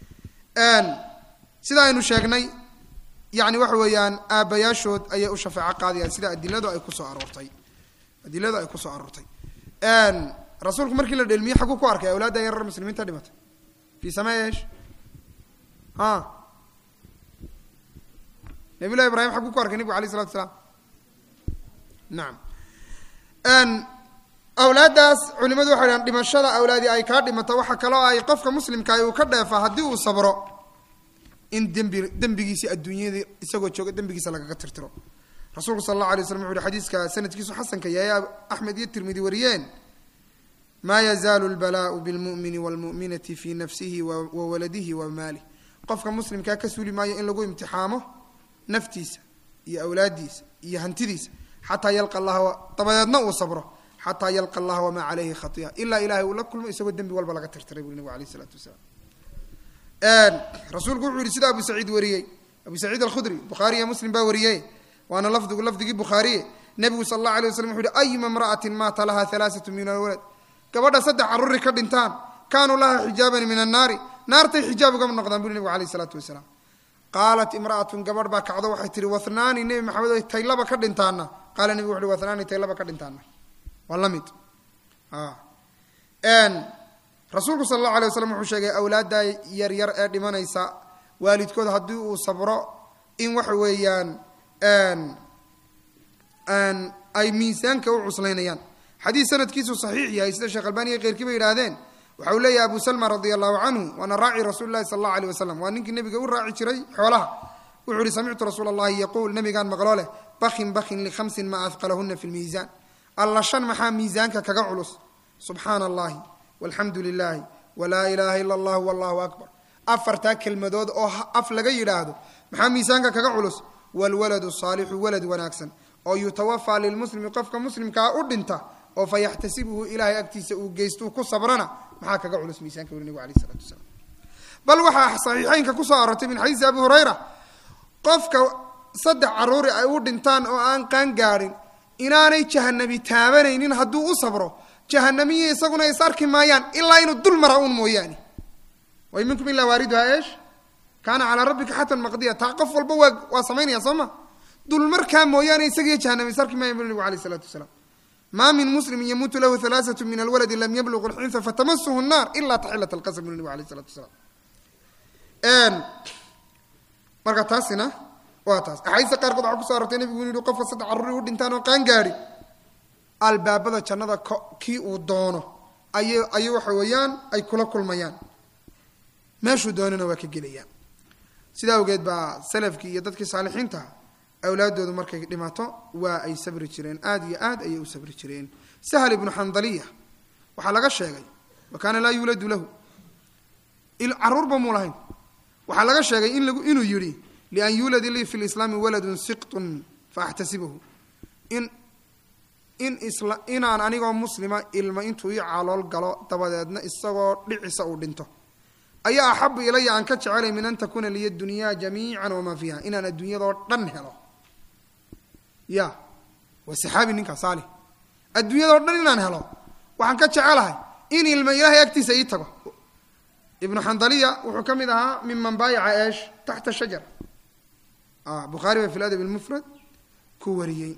sida aynu sheegnay yani waxa weeyaan aabbayaashood ayay u shafeeco qaadayaan sida adiladu ay kusoo aroortay adiladu ay kusoo aroortay rasuulku markii la dhelmiyey xaguu ku arkay awlaadda yarar muslimiinta dhimatay fi samee esh a nabiy llahi ibrahim xaguu ku arkay nebigu alayh isalatu asalaam nacam awlaaddaas culimadu waxay dhahan dhimashada awlaadi ay kaa dhimato waxa kaloo ay qofka muslimkaah uu ka dheefa haddii uu sabro in dembi dembigiisi adduunyada isagoo jooga dembigiisa lagaga tirtiro rasuulku sala allahu alay slam wuxu uhi xadiiska sanadkiisu xasanka yahay axmed iyo tirmidi wariyeen maa yazaalu lbalaau bilmu'mini waalmu'minati fii nafsihi wa waladihi wa maalih qofka muslimkaa ka suuli maayo in lagu imtixaamo naftiisa iyo awlaaddiisa iyo hantidiisa xataa yalqa allaha dabadeedna uu sabro xataa yalqa allaha wamaa caleyhi khaiya ilaa ilahay uu la kulmo isagoo dembi walba laga tirtiray buri nabig alayh isalaatu wasalaam rasuulku wuxuu yihi sida abu saciid wariyey abu saciid alkhudri bukhaari iyo muslim baa wariyey waana lafdigu lafdigii bukhaariye nebigu sala allahu alay waslam wuxu uhi ayuma imra'atin maata laha halaasatu min alwalad gabadha saddex carruuri ka dhintaan kaanuu laha xijaaban min annaari naartay xijaab ugama noqdaan buri nebigu alayh isalaatu wasalaam qaalat imra'atun gabadh baa kacdo waxay tihi wathnaani nebi maxamed o taylaba ka dhintaana qaala nebigu wuxu uhi wathnaani taylaba ka dhintaana waa la mid rasuulku sala allahu alay waslam wuxuu sheegay awlaadda yaryar ee dhimanaysa waalidkood haddii uu sabro in waxa weeyaan ay miisaanka u cuslaynayaan xadiis sanadkiisu saxiix yahay sida sheekh albaniya keyrkii bay yidhaahdeen waxa uu leeyahay abu salma radia allahu canhu waana raaci rasuuli lahi sala allahu alay wasalam waa ninkii nebiga u raaci jiray xoolaha wuxuu uhi samictu rasuula allahi yaquul nabigaan maqloo leh bakin bakin likhamsin ma ahqalahuna fi lmiisaan alla shan maxaa miisaanka kaga culus subxaana allahi walxamdu lilahi walaa ilaaha ila allah wallahu akbar afartaa kelmadood oo af laga yidhaahdo maxaa miisaanka kaga culus walwaladu saalixu walad wanaagsan oo yutawafaa lilmuslimi qofka muslimkaa u dhinta oo fa yaxtasibuhu ilaahay agtiisa uu geystuu ku sabrana maxaa kaga culus miisaanka wuri nebigu alayh isalatu wasalaam bal waxaa saxiixeynka kusoo arortay min xadiisi abi hurayra qofka saddex carruuri ay u dhintaan oo aan qaan gaadhin inaanay jahanami taabanaynin hadduu u sabro jahanamiyi isaguna is arki maayaan ilaa inuu dul mara uun mooyaane way minkum ilaa waariduhaa eesh kaana calaa rabbika xatan maqdiya taa qof walba waa waa samaynaya soo ma dul markaa mooyaane isagiyo jahanami is arki maayan bu nebigu alayh isalaatu wasalaam maa min muslimin yamuutu lahu halaaثatu min alwaladi lam yabluqu lxinsa fatamasuhu الnar ila taxilat اlqasm bu nabig alayh الsalatu wasalaam marka taasina waa taas axaadiista qaarkood waxaa kuso arortay nebigu inu yihi qofka saddex carruuri u dhintaan oo qaan gaadhi albaabada jannada kii uu doono ay ay waxa weeyaan ay kula kulmayaan meeshuu doonana waa ka gelayaan sidaa awgeed baa salafkii iyo dadkii saalixiintaha awlaaddoodu markay dhimato waa ay sabri jireen aada iyo aad ayay u sabri jireen sahal ibnu xandaliya waxaa laga sheegay wa kaana laa yuuladu lahu carruurba muu lahayn waxaa laga sheegay in lagu inuu yidhi lian yuulad lii fi lislaami waladun siqtun faaxtasibahu in in isla inaan anigoo muslima ilma intuu ii calool galo dabadeedna isagoo dhicisa uu dhinto ayaa axabu ilaya aan ka jecelay min an takuuna liya dunyaa jamiican wamaa fiiha inaan adduunyadoo dhan helo ya waa saxaabi ninkaa saali adduunyadoo dhan inaan helo waxaan ka jecelahay in ilma ilaahay agtiisa ii tago ibnu xandaliya wuxuu ka mid ahaa miman baayaca eesh taxta shajar bukhaari baa fi ladab lmufrad ku wariyey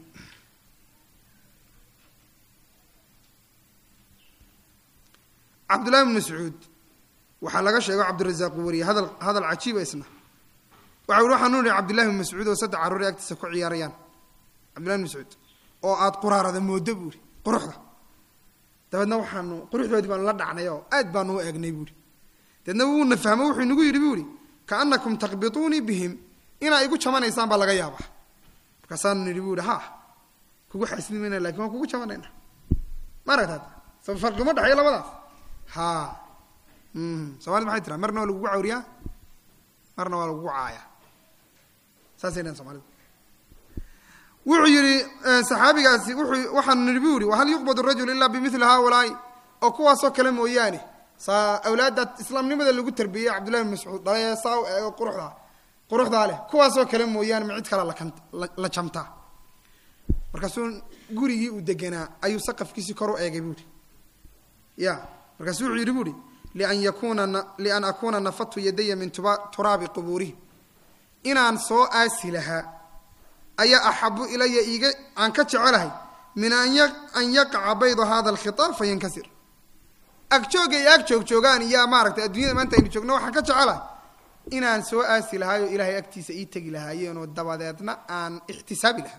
cabdullahi bn mascuud waxaa laga sheego cabdirazaaq uu wariyey hadal hadal cajiiba isna waxa ui waxaan nuhi cabdillahi bn mascuud oo saddex carruuri agtiisa ku ciyaarayaan cabdillahi bn mascuud oo aada quraarada moodo buuri quruxda dabeedna waxaanu quruxdoodii baanu la dhacnay oo aad baanu u eegnay buuri dabeedna wuuna fahmo wuxuu inagu yidhi buuri kaanakum takbituunii bihim inaa igu jamanaysaan baa laga yaaba markaasaanu nidhi buuri ha kugu xaasidi mayna lakin waan kugu jabanayna ma aragtaad sa farqi uma dhexeeyo labadaas ha somalida maxay tiraa marna waa lagugu cawriyaa marna waa lagugu caaya saasay dhahan somalida wuxuu yihi saxaabigaasi wuxuu waxaanu nidhi bu yihi wahal yuqbad rajul ilaa bimili haulaai oo kuwaasoo kale mooyaane saa awlaadda islaamnimada lagu tarbiyey cabdullahi bin mascuud dhalay saa eego quruxdaa quruxdaa leh kuwaasoo kale mooyaane ma cid kale lakan la jamtaa markaasuu gurigii uu deganaa ayuu saqafkiisii kor u eegay buuhi ya markaasu wuxuu yidhi buuhi lian yakuna lian akuuna nafadtu yadaya min tuba turaabi qubuurihim inaan soo aasi lahaa ayaa axabu ilaya iiga aan ka jecelahay min an an yaqaca baydu hada alkhitaab fayankasir agjoogga iyo ag joog joogaan iyo maaragtay addunyada maanta aynu joogno waxaan ka jecelahay inaan soo aasi lahaayoo ilaahay agtiisa ii tegi lahaayeenoo dabadeedna aan ixtisaabi lahaa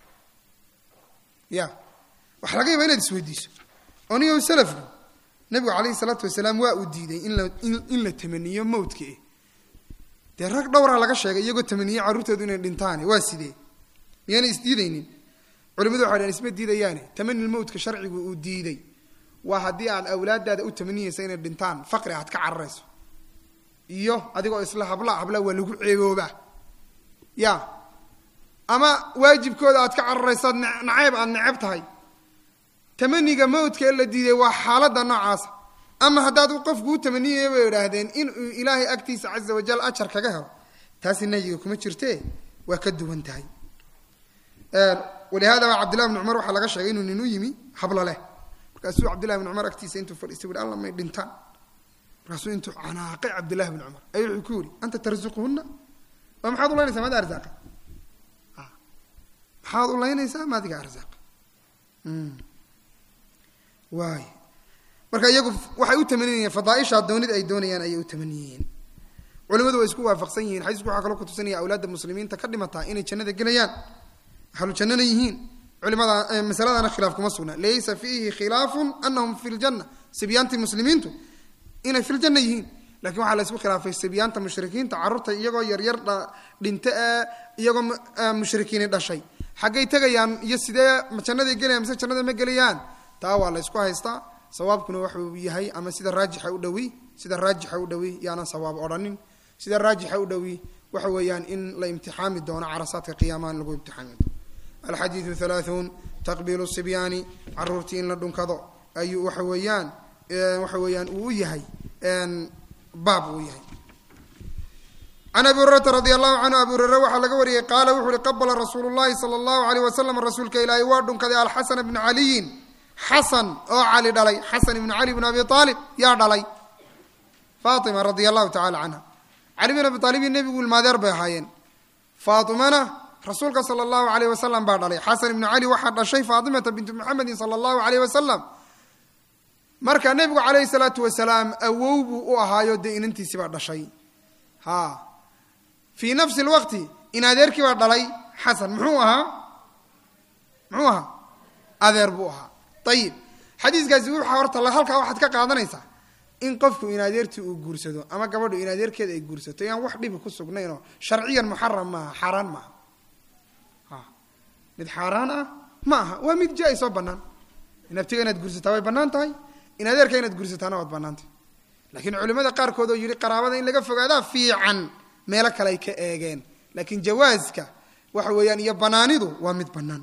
ya waxaa laga yabaa inaad isweydiiso onigo salafku nabigu calayhi salaatu wasalaam waa uu diiday in la in la tamaniyo mawdka eh dee rag dhowraa laga sheegay iyagoo tamaniye carruurtoodu inay dhintaane waa sidee miyaanay isdiidaynin culimadu waxay dhaheen isma diidayaane tamanil mawdka sharcigu uu diiday waa haddii aad awlaadaada u tamaniyeysa inay dhintaan faqri aad ka cararayso iyo adigoo isla habla habla waa lagu ceeboobaa ya ama waajibkooda aad ka cararayso ad nacayb aad neceb tahay tamaniga mawdka ee la diiday waa xaaladda noocaasa ama haddaad qofku u tamaniyaya bay idhaahdeen inuu ilaahay agtiisa caza wajal ajar kaga helo taasi nahyiga kuma jirtee waa ka duwan tahay walihada baa cabdillahi bn cumar waxaa laga sheegay inuu nin u yimi hablo leh markaasuu cabdillahi bn cumar agtiisa intuu fadhiistay ui alla may dhintaan markaasuu intuu canaaqay cabdillahi bn cumar ayuu wuxuu ku yidhi anta tarzuquhuna waa maxaad ulaynaysaa maad arzaaqa maxaad ulaynaysaa maadiga arzaaq waay marka iyagu waxay u tamaniyeen fadaaisha doonid ay doonayaan ayay u tamaniyeen culimadu way isku waafaqsan yihiin xadiisku waxaa kaloo kutusinaya awlaadda muslimiinta ka dhimataa inay jannada gelayaan ahlu jannana yihiin culimada masaladana khilaaf kuma sugna laysa fiihi khilaafun anahum fi ljanna sibyaantii muslimiintu inay fi ljanna yihiin lakin waxaa la isku khilaafay sibyaanta mushrikiinta carruurta iyagoo yaryar dhinta ee iyagoo mushrikiini dhashay xaggay tegayaan iyo sidee jannaday gelayaan mise jannada ma gelayaan taa waa la ysku haystaa sawaabkuna waxuu yahay ama sida raajixa u dhawi sida raajixa u dhawi yaanan sawaab odhanin sida raajixa u dhawi waxa weeyaan in la imtixaami doono carasaadka qiyaamaha in lagu imtixaami doono alxadiidu halaaثuun taqbiilu sibyaani caruurtii in la dhunkado ayuu waxa weeyaan waxa weeyaan uu u yahay baab uu yahay can abi hurayrata radi allahu canhu abi hureyre waxaa laga wariyey qaala wuxu uhi qabala rasuulu llahi sala allahu alayh wasalam rasuulka ilaahay waa dhunkaday alxasana bna caliyin xasan oo cali dhalay xasan ibnu cali bn abi aalib yaa dhalay faatima radia allahu tacala canha cali bin abi aalib iyo nebigu ilmaadeer bay ahaayeen faatimana rasuulka sala allahu alayh wasalam baa dhalay xasan ibnu cali waxaa dhashay faatimata bintu muxamedin sala allahu alayh wasalam marka nebigu calayhi salaatu wasalaam awow buu u ahaayo dee inantiisi baa dhashay ha fii nafsi lwaqti in adeerkii baa dhalay xasan muxuu ahaa muxuu ahaa adeer buu ahaa ayib xadiiskaasi wuxa horta halkaa waxaad ka qaadanaysaa in qofku in adeertii uu guursado ama gabadhu in adeerkeeda ay guursato yaan wax dhibi ku sugnaynoo sharciyan muxaram maaha xaaraan maaha mid xaaraan ah ma aha waa mid jaa-is oo bannaan in abtiga inaad guursataa way bannaan tahay in adeerka inaad guursataana waad bannaan tahay laakiin culimmada qaarkood oo yidhi qaraabada in laga fogaadaa fiican meelo kale ay ka eegeen laakiin jawaaska waxa weeyaan iyo banaanidu waa mid bannaan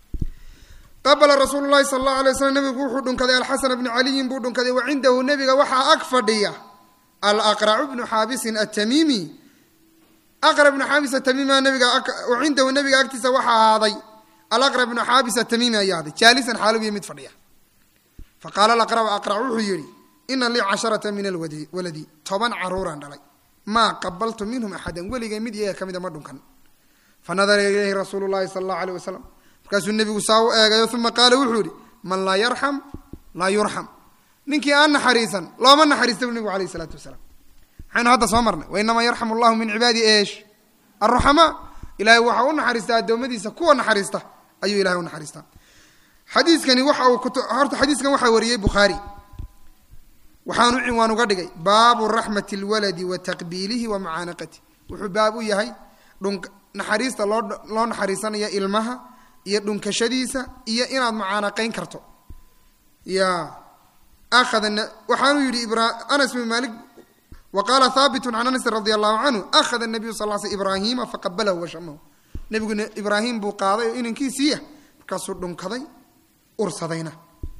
qabala rasuulu llahi sala allahu alay waslam nabigu wuxuu dhunkaday alxasana bnu caliyin buu dhunkaday wa cindahu nebiga waxaa ag fadhiya alaqracu bnu xaabisin atamiimi aqra bnu xaabis atamiimi nabiga wa cindahu nabiga agtiisa waxaa ahaaday alaqra bnu xaabis atamiimi ayaa ahaaday jaalisan xaalubiya mid fadhiya faqaala alaqra aqrac wuxuu yidhi ina lii casharata min alwaladi toban caruuraan dhalay maa qabaltu minhum axadan weligay mid iyaga ka mida ma dhunkan fanadara ilayhi rasuulu llahi sala allahu aleyh wasalam markaasuu nebigu saa u eegayo uma qaala wuxuu yihi man laa yarxam laa yurxam ninkii aan naxariisan looma naxariista bu nebigu alayh isalaatu wasalaam maxaynu hadda soo marnay wainamaa yarxamu llahu min cibaadi eesh alruxamaa ilahay waxa u naxariistaa addoommadiisa kuwa naxariista ayuu ilahay u naxariistaa xadiiskani waxa uu horta xadiiskan waxaa wariyey bukhaari waxaanu cinwaan uga dhigay baabu raxmati lwaladi wa taqbiilihi wa mucaanaqati wuxuu baab u yahay dhun naxariista loo loo naxariisanayo ilmaha iyo dhunkashadiisa iyo inaad mucaanaqayn karto ya akhada waxaanuu yidhi anas bin malik wa qaala haabitun can anasin radi allahu canhu akhada nabiyu sal l sl ibraahiima faqabalahu washamahu nebiguna ibraahim buu qaaday oo inankiisiiya markaasuu dhunkaday ursadayna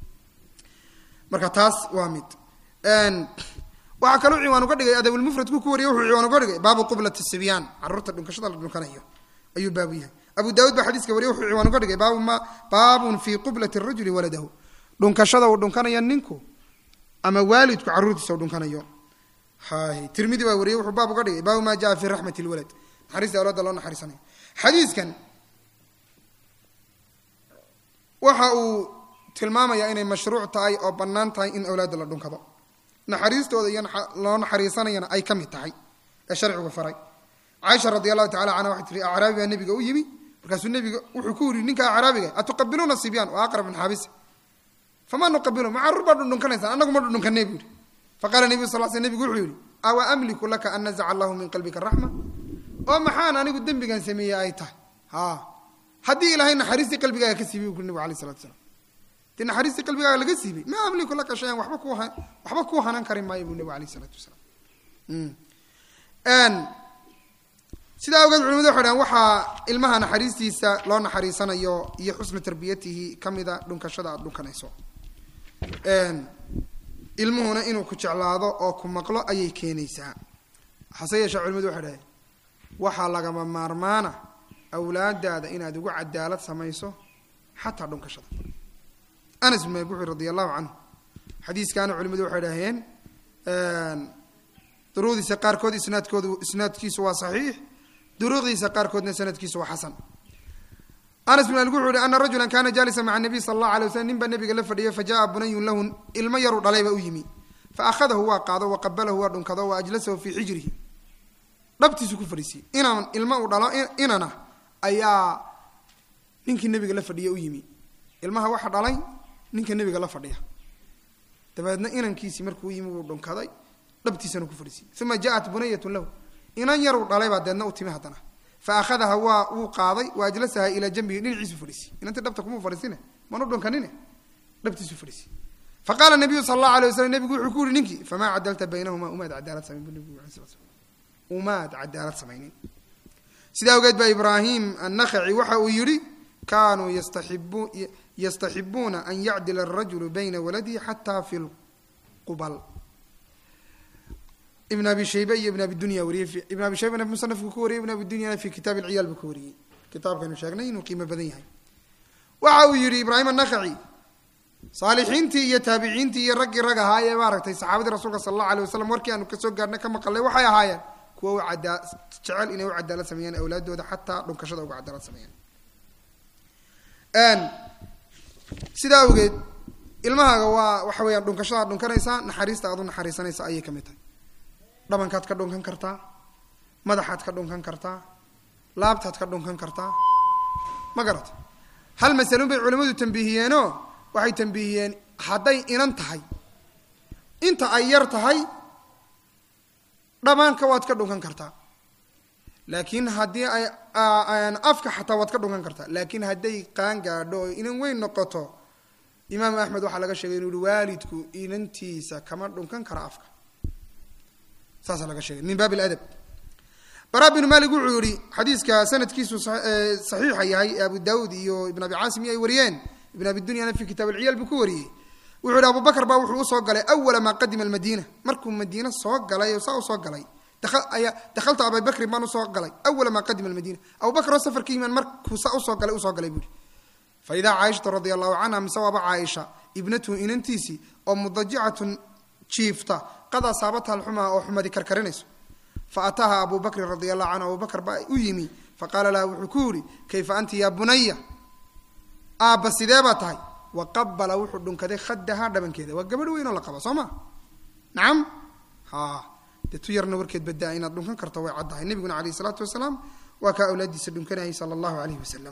marka taas waa mid waxaa kaloo ciwaan uga dhigay adabulmufradku ku wariye wuxuu ciwaan uga dhigay baabu qublati sibyaan caruurta dhunkashada la dhunkanayo ayuu baabu yahay abu daawud baa xadiiska wariye wuxuu ciwaan uga dhigay baabu ma baabun fii qublati rajuli waladahu dhunkashada uu dhunkanayo ninku ama waalidku carruurtiisa uu dhunkanayo hay tirmidi baa wariyey wuxuu baab uga dhigay baabu ma jaa fi raxmati lwalad naxariista awlaadda loo naxariisanayo xadiiskan waxa uu tilmaamayaa inay mashruuc tahay oo bannaan tahay in awlaadda la dhunkado naxariistooda iyo loo naxariisanayana ay ka mid tahay ee sharcigu faray caaisha radi allahu tacala canha waxay tihi acraabi baa nebiga u yimi markaasuu nebiga wuxuu ku yidhi ninka acraabiga atuqabiluuna sibyaan wa aqrab min xaabis famaa nuqabilu ma carruur baa dhundhunkanaysaan annagu ma dhundhunkanay buu yihi faqala nebiyu sal sl nebigu wuxuu yidhi awa amliku laka an nazaca allahu min qalbika raxma oo maxaan anigu dembigan sameeyey ay tahay ha haddii ilaahay naxariistii qalbigaaga ka siibay bu nebigu alay salatu slam dee naxariistii qalbigaaga laga siibay ma amliku laka shayan waba ku waxba kuu hanan kari maayo buu nebigu alayh isalaatu wasalaam sidaa awgeed culimadu waxay dhahan waxaa ilmaha naxariistiisa loo naxariisanayo iyo xusnu tarbiyatihi ka mida dhunkashada aada dhunkanayso ilmuhuna inuu ku jeclaado oo ku maqlo ayay keenaysaa hase yeeshee culimadu waxay dhahay waxaa lagama maarmaana awlaadaada inaad ugu cadaalad samayso xataa dhunkashada anas bin malik wuxuu radi allahu canhu xadiiskaana culimadu waxay dhaheen duruudiisa qaarkood isnaadkoodu isnaadkiisu waa saxiix duruuqdiisa qaarkoodna sanadkiisu waa xasan anas bin malik wuxuu yihi ana rajula kana jaalisa maca nabiy sala allahu alay waslam nin baa nabiga la fadhiyo fajaءa bunayun lahu ilmo yaru dhalayba u yimi faahadahu waa qaado waqabalahu waa dhunkado wa ajlasahu fii xijrihi dhabtiisu ku fadhiisiyey inan ilmo uu dhalo inana ayaa ninkii nabiga la fadhiya u yimi ilmaha waxa dhalay ninka nabiga la fadhiya dabeedna inankiisii markuu yimi wuu dhunkaday dhabtiisana ku fadhiisiyey uma jaءat bunayatu lahu inan yaruu dhalay baa deedna u timi haddana fa akhadaha waa wuu qaaday wa ajlasaha ilaa jambihi dhinaciisu fadhiisiyey inantii dhabta kuma fadhiisine manu dhunkanine dhabtiisu fadhiisiyey faqaala nabiyu sala allahu alay waslam nebigu wuxuu ku yihi ninkii famaa cadalta baynahuma umaad cadaalad samayn bu nebigu alay slat slam umaad cadaalad samaynin sidaa awgeed baa ibraahim annakhaci waxa uu yidhi kaanuu yastaxibu yastaxibuuna an yacdila arajulu bayna waladihi xataa fi lqubal ibn abi shaybe iyo ibn abi dunya wariyey ibn abi shaybana musanafku ku wariyey ibn abi dunyana fi kitaab alciyaal buu ka wariyey kitaabkaynu sheegnay inuu qiimo badan yahay waxa uu yidhi ibraahim annakhaci saalixiintii iyo taabiciintii iyo raggii rag ahaa ee maaragtay saxaabadii rasuulka sala allahu alay wasalam warkii aanu kasoo gaarhnay ka maqalnay waxay ahaayeen kuwa u cadaa jecel inay u cadaalad sameeyaan awlaadooda xataa dhunkashada uga cadaalad sameeyaan sidaa awgeed ilmahaaga waa waxa weeyaan dhunkashadaad dhunkanaysaa naxariista aad u naxariisanaysa ayay ka mid tahay dhabankaad ka dhunkan kartaa madaxaad ka dhunkan kartaa laabtaad ka dhunkan kartaa ma garata hal masalun bay culimmadu tambiihiyeenoo waxay tambiihiyeen hadday inan tahay inta ay yar tahay dhamaanka waad ka dhunkan kartaa laakiin haddii ay afka xataa waad ka dhunkan kartaa laakiin hadday qaan gaadho oo inan weyn noqoto imaam axmed waxaa laga sheegay inuu yihi waalidku inantiisa kama dhunkan kara afka saasaa laga sheegay min baab ladab bara binu malik wuxuu yihi xadiiska sanadkiisu saxiixa yahay ee abu daawud iyo ibn abi caasim iyo ay wariyeen ibn abi dunyana fi kitaab alciyaal buu ku wariyey wuxuu yihi abu bakr baa wuxuu usoo galay awala maa qadima almadiina markuu madiine soo galay oo saa usoo galay dahaltu abibakrin baan usoo galay awala maa qadima almadiina abu bakr oo safarka yimaan markuu saa usoo galay usoo galay buu yihi fa idaa caaishata radia allahu canha mise waaba caaisha ibnatuhu inantiisii oo mudajicatun jiifta qad asaabata alxumaa oo xumadi karkarinayso fa ataaha abu bakrin radia allahu canhu abu bakr baa u yimi faqaala laha wuxuu ku yihi kayfa anti ya bunaya aabba sidee baa tahay waqabala wuxuu dhunkaday khadahaa dhabankeeda waa gabadh weyn oo la qaba soo ma nacam ha dee tu yarna warkeed badaa inaad dhunkan karto way caddahay nebiguna alayh isalaatu wasalaam waa kaa awlaadiisa dhunkanayay sala allahu alayhi wasalam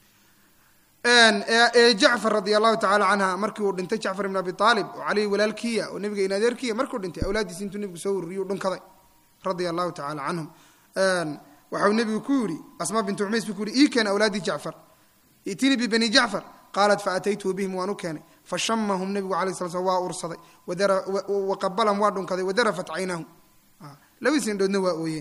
jacfar radia allahu tacala canha markii uu dhintay jacfar ibn abi aalib oo caleyhi walaalkiya oo nebiga in adeerkiya markuu dhintay awlaaddiisi intuu nebigu soo ururiyuu dhunkaday radia allahu tacala canhum waxau nebigu ku yihi asmaa bintu cumays buu ku yihi ii keena awlaadii jacfar itinii bibani jacfar qaalat faataytuhu bihim waan u keenay fashamahum nebigu alay sla slam waa ursaday waqabalam waa dhunkaday wadarafat caynahum labadiis indhoodna waa ooyeen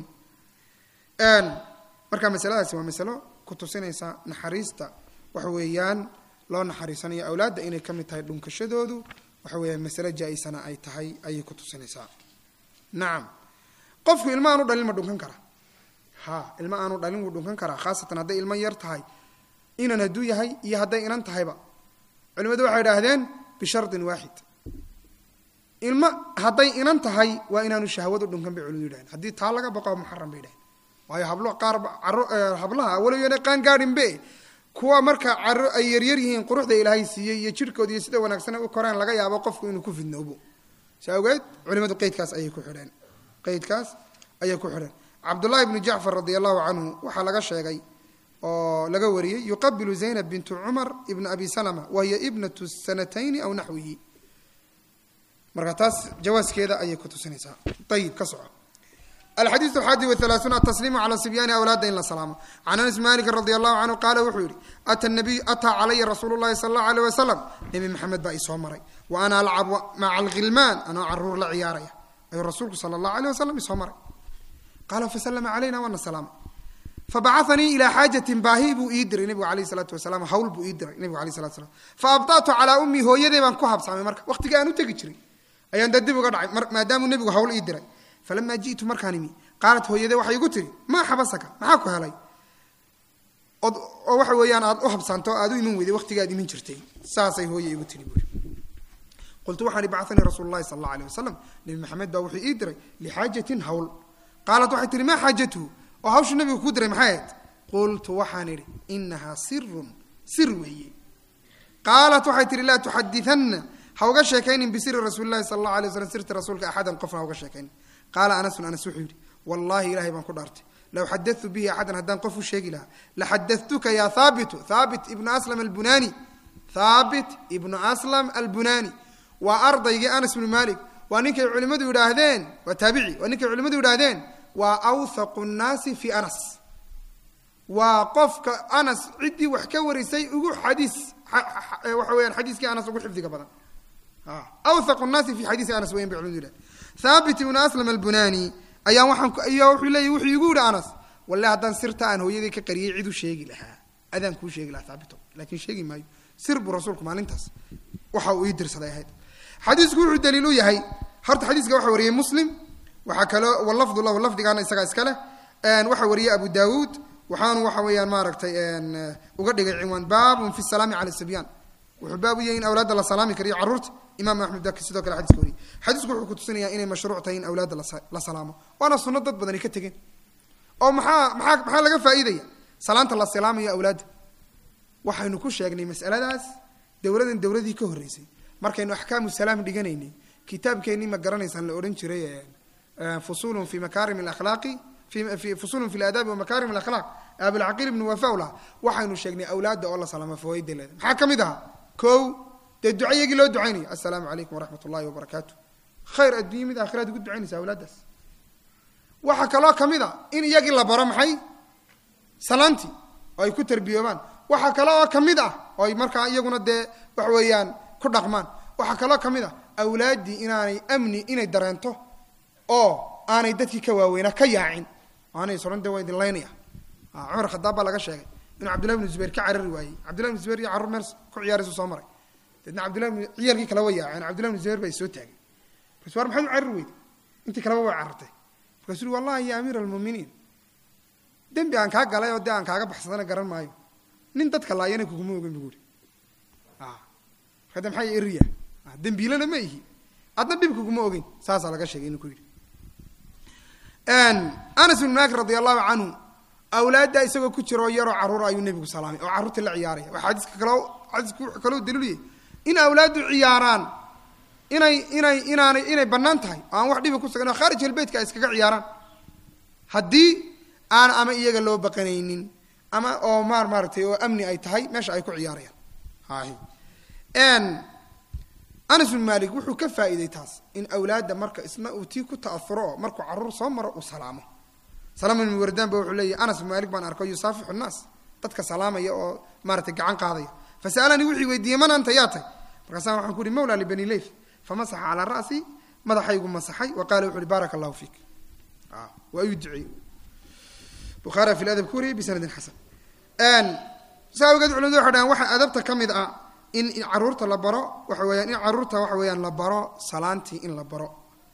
marka masaladaasi waa masalo ku tusinaysa naxariista waxa weeyaan loo naxariisanayo awlaadda inay ka mid tahay dhunkashadoodu waxa weeyaan masale jaa-isana ay tahay ayay ku tusinaysaa nacam qofku ilma aanu dhalin ma dhunkan kara ha ilma aanu dhalin wuu dhunkan karaa khaasatan hadday ilmo yar tahay inan hadduu yahay iyo hadday inan tahayba culimadu waxay idhaahdeen bishardin waaxid ilma hadday inan tahay waa inaanu shahwadu dhunkan bay culimadu yidhahdeen haddii taa laga baqo muxaram bay yidhahdeen waayo hablo qaar caro hablaha walowyana qaan gaadhinbe kuwa marka caro ay yaryar yihiin quruxda ilaahay siiyey iyo jirhkooda iyo sida wanaagsan u koreen laga yaabo qofku inuu ku fidnoobo si awgeed culimadu qeydkaas ayay ku xidheen qeydkaas ayay ku xidheen cabdullahi bnu jacfar radia allahu canhu waxaa laga sheegay oo laga wariyey yuqabilu zaynab bintu cumar ibna abi salama wa hiya ibnatu sanatayni aw naxwihi marka taas jawaaskeeda ayay ku tusinaysaa ayib ka soco alxadiiث alxaadi wahalaaثuun atasliimu cala sibyaani awlaada in la salaamo can anas maliki radi allahu canhu qaala wuxuu yihi ata nabiy ataa calaya rasuulu llahi sala allahu alيh wasalam nebi maxamed baa isoo maray wa ana alcabu maca alghilmaan anoo caruur la ciyaaraya ayuu rasuulku sala allahu alيh wasalam isoo maray qaala faslama calayna waana salaama fabacaanii ilaa xaajatin baahi buu ii diray nebigu alayh salaatu wasalaam hawl buu ii diray nebigu alayh salatu slam faabda'tu calaa ummii hooyadee baan ku habsaamay marka waqtiga aan u tegi jiray ayaan dee dib uga dhacay maadaamuu nebigu hawl ii diray falamaa ji'tu markaan imi qaalat hooyadee waxay igu tiri maa xabasaka maxaa ku helay oo waxa weeyaan aad u habsaanto aad u iman weyday waqtigaad iman jirtay saasay hooye igu tiri buui qultu waxaan i bacanii rasuulu llahi sala allah alيh wasalam nebi maxamed baa wuxuu ii diray lixaajatin hawl qaalat waxay tihi maa xaajatuhu oo hawshu nabigu kuu diray maxay ahayd qultu waxaan idhi inahaa sirun sir weeye qaalat waxay tihi laa tuxadianna ha uga sheekaynin bisiri rasuuli lahi sala allahu alay waslam sirta rasuulka axadan qofna ha uga sheekaynin qaala anasun anas wuxuu yidhi wallahi ilahay baan ku dhaartay low xadatu bihi axadan haddaan qof u sheegi lahaa laxadatuka ya haabitu haabit ibnu aslam albunani haabit ibnu aslam albunani waa ardaygii anas bnu malik waa ninkay culimmadu yidhaahdeen waa taabici waa ninkay culimmadu yidhaahdeen waa awthaqu nnaasi fi anas waa qofka anas ciddii wax ka warisay ugu xadiis waxa weyaan xadiiskii anas ugu xifdiga badan awthaqu nnaasi fi xadiisi anas weyan bay culimadu yidhahdeen haabit ibnu aslam albunani ayaa waxaan ayaa wuxuu leeyay wuxuu igu yidhi anas walle haddaan sirta aan hooyadii ka qariyay cid u sheegi lahaa adaan kuu sheegi lahaa haabito laakiin sheegi maayo sir buu rasuulku maalintaas waxa uu ii dirsaday ahayd xadiisku wuxuu daliil u yahay horta xadiiska waxa wariyey muslim waxaa kaloo walafdu lahu lafdigaana isagaa iska leh waxaa wariyey abu daawuud waxaanu waxa weeyaan maaragtay uga dhigay cinwaan baabun fi salaami cala sibyaan wuxuu baab u yahay in awlaadda la salaami kariyo carruurta imaam axmed baa sidoo kale xadiska wariyay xadiisku wuxuu kutusinayaa inay mashruuc tahay in awlaadda la salaamo waana sunno dad badani ka tegeen oo maxaa maxaa maxaa laga faa'iidaya salaanta la salaamayo awlaadda waxaynu ku sheegnay mas'aladaas dowladan dowladii ka horreysay markaynu axkaamu salaam dhiganaynay kitaabkeennii ma garanaysaan la odhan jiray fusulun fi makaarim alakhlaaqi fi fusulun fi laadaabi wa makaarim alakhlaaq abilcaqiil ibnu wafawla waxaynu sheegnay awlaadda oo la salaamo fawaaidda leeda maxaa ka mid ahaa kow dee duca iyagii loo ducaynayo assalaamu calaykum waraxmat ullahi wabarakaatu khayr addunya mid aakhiraad ugu ducaynaysa awlaaddaas waxaa kaloo ka mid a in iyagii la baro maxay salaantii oo ay ku tarbiyoobaan waxaa kale oo ka mid ah oo ay markaa iyaguna dee wax weeyaan ku dhaqmaan waxaa kaloo ka mid ah awlaaddii inaanay amni inay dareento oo aanay dadkii ka waaweynaa ka yaacin aanay soran dee waa idin laynaya cumar khadaab baa laga sheegay inuu cabdullahi bnu zubayr ka carari waayey cabdullahi bnu zubayr iyo carruur meel ku ciyaaraysu soo maray deedna cabdullahi bnu ciyaalkii kale wa yaaceen cabdullahi bnu zubayr baa soo taagay markasu war maxaad u carari weyday intii kaleba way carartay markaasuu ui wallahi ya amiira almuuminiin dembi aan kaa galay oo dee aan kaaga baxsadana garan maayo nin dadka laayana kuguma ogen bu uri marka de maxaa eriya dembiilana ma ihi adna dhib kuguma ogeyn saasaa laga sheegay inuu ku yidhi anas ibn malik radi allahu canhu awlaadda isagoo ku jiro yaroo carruur ayuu nebigu salaamay oo carruurta la ciyaaraya waa xadiiska kaloo xadiisku wuxuu kaloo daliiluyay in awlaaddu ciyaaraan inay inay inaanay inay bannaan tahay oo aan wax dhiba ku sugan oo khaarij albaytka ay iskaga ciyaaraan haddii aan ama iyaga loo baqanaynin ama oo maar maaratay oo amni ay tahay meesha ay ku ciyaarayaan hay anas bin malik wuxuu ka faa'iiday taas in awlaadda marka isna uu tii ku ta'afuro oo markuu carruur soo maro uu salaamo salaam ibn wardaan ba wuxuu leeyahy anas bin malik baan arko yusaafixu nnaas dadka salaamaya oo maaratay gacan qaadaya fasa'alanii wuxuu weydiiyey man anta yaa tay markaasaan waxaan ku uhi mawla libani leyf famasaxa calaa ra'si madaxaygu masaxay wa qaala wuxu uhi baaraka allahu fiik waa ayuu duceeyey bukhaari fi ladab ku wariyay bisanadin xasan saa awgeed culimadu waxay dhahaan waxaa adabta ka mid ah in carruurta la baro waxa weeyaan in carruurta waxa weeyaan la baro salaantii in la baro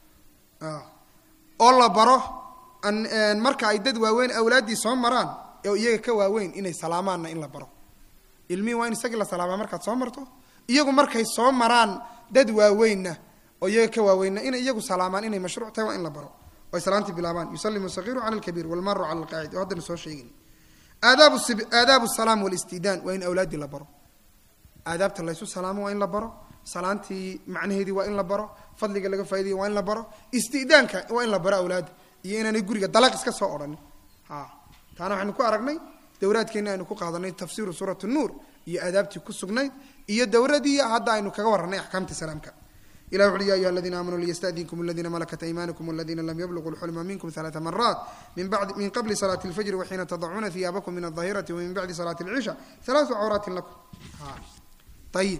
oo la baro marka ay dad waaweyn awlaaddii soo maraan oo iyaga ka waaweyn inay salaamaanna in la baro ilmihii waa in isagii la salaamaa markaad soo marto iyagu markay soo maraan dad waaweynna oo iyaga ka waaweynna inay iyagu salaamaan inay mashruuc tahay waa in la baro oo ay salaantii bilaabaan yusalimu sagiiru cala alkabiir walmaru cala alqaacid oo haddana soo sheegin aadaab aadaabu salaam walistidaan waa in awlaaddii la baro aadaabta laysu salaamo waa in la baro salaantii macnaheedii waa in la baro fadliga laga faaidayo waa in la baro istidaanka waa in la baro awlaadda iyo inaanay guriga dalaq iska soo odhanin ha taana waxaynu ku aragnay dowraadkeenna aynu ku qaadanay tafsiiru suurat nuur iyo aadaabtii ku sugnayd iyo dowradii hadda aynu kaga warranay axkaamta salaamka ilah wuxuui ya ayuha aladiina aamanuu liyastadinkum aladiina malakat aymanukum aladiina lam yabluguu lxulma minkum ثalaثa maraat min qabli salaati اlfajri waxiina tadacuuna hiyaabakum min aldahirati wamin bacdi salaati اlcisha ثalaثu cawraatin lakum ayib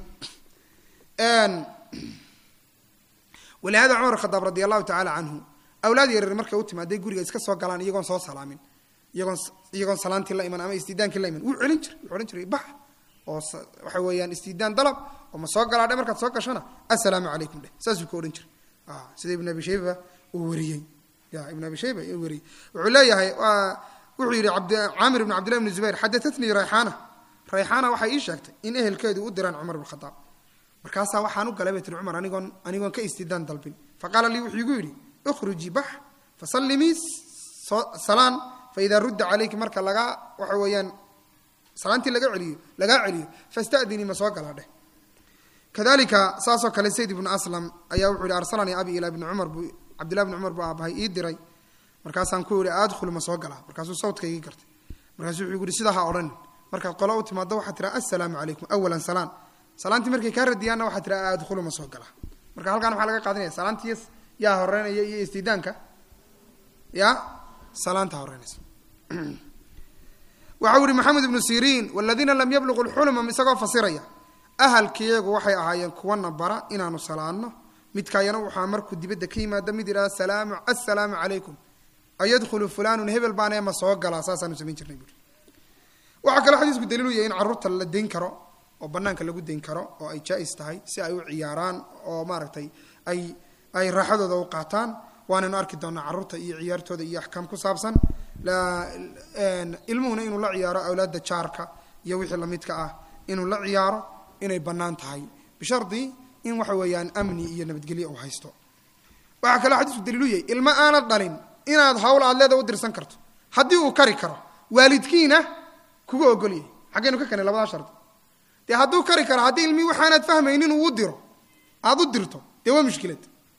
walihada cumar khadaab radi allahu tacala canhu awlaad yareer markay u timaaday guriga iska soo galaan iyagoon soo salaamin iyagoon iyagoon salaantii la iman ama istidaankii la iman wuu celin jiray wuxuu odhan jiray bax oo waxa weeyaan istidaan dalab oo ma soo galaadhe markaad soo gashana assalaamu calaykum dheh saasuu ka odhan jiray sida ibn abi shayba uu wariyey ya ibn abi shayba uu wariyey wuxuu leeyahay wuxuu yidhi caamir ibn cabdillahi ibn zubayr xadatatnii rayxaana rayxaana waxay ii sheegtay in ehelkeedu u diraan cumar bn khadaab markaasaa waxaan u galay bay tiri cumar anigoon anigoon ka istidaan dalbin faqaala lii wuxuu igu yidhi ukhrujii bax fasallimii salaan faidaa rudda calayki marka lagaa waxa weeyaan salaantii laga celiyo lagaa celiyo fastadinii ma soo galaa dheh kadalika saasoo kale zayd ibnu aslam ayaa wuxuu yihi arsalanii abi ilaa ibni cumar buu cabdillahi bni cumar buu aabahay ii diray markaasaan ku yihi adkhulu ma soo galaa markaasuu sawdkaygii gartay markaasuu wuxuu yihi sidaa ha odhanin markaad qolo u timaado waxaad tiraa assalaamu calaykum awalan salaan salaantii markay kaa radiyaanna waxaad tiraa adkhulu ma soo galaa marka halkaan waxaa laga qaadanaya salaantii yaa horeynaya iyo istidaanka ya salaanta horeynaysa waxa u ihi maxamed ibnu siriin waladiina lam yabluqu lxulma isagoo fasiraya ahalkiyagu waxay ahaayeen kuwana bara inaanu salaano midkaayana waxaa markuu dibadda ka yimaado mid yidhahda salaamu assalaamu calaykum ayadkhulu fulanun hebel baanee ma soo galaa saasaanu samayn jirnay buuri waxaa kaloo xadiisku daliilu yahay in carruurta la dayn karo oo banaanka lagu dayn karo oo ay jaa-is tahay si ay u ciyaaraan oo maaragtay ay ay raaxadooda u qaataan waanaynu arki doonaa carruurta iyo ciyaartooda iyo axkaam ku saabsan ilmuhuna inuu la ciyaaro awlaadda jaarka iyo wixii lamidka ah inuu la ciyaaro inay bannaan tahay bishardi in waxa weeyaan amni iyo nabadgelyo uu haysto waxaa kaloo xadiisku daliilu yahay ilmo aanad dhalin inaad hawl aad leeda u dirsan karto haddii uu kari karo waalidkiina kuga ogolyahay xaggaynu ka keenay labadaa shardi dee hadduu kari karo haddii ilmihii waxaanaad fahmaynin uu u diro aad u dirto dee waa mushkilad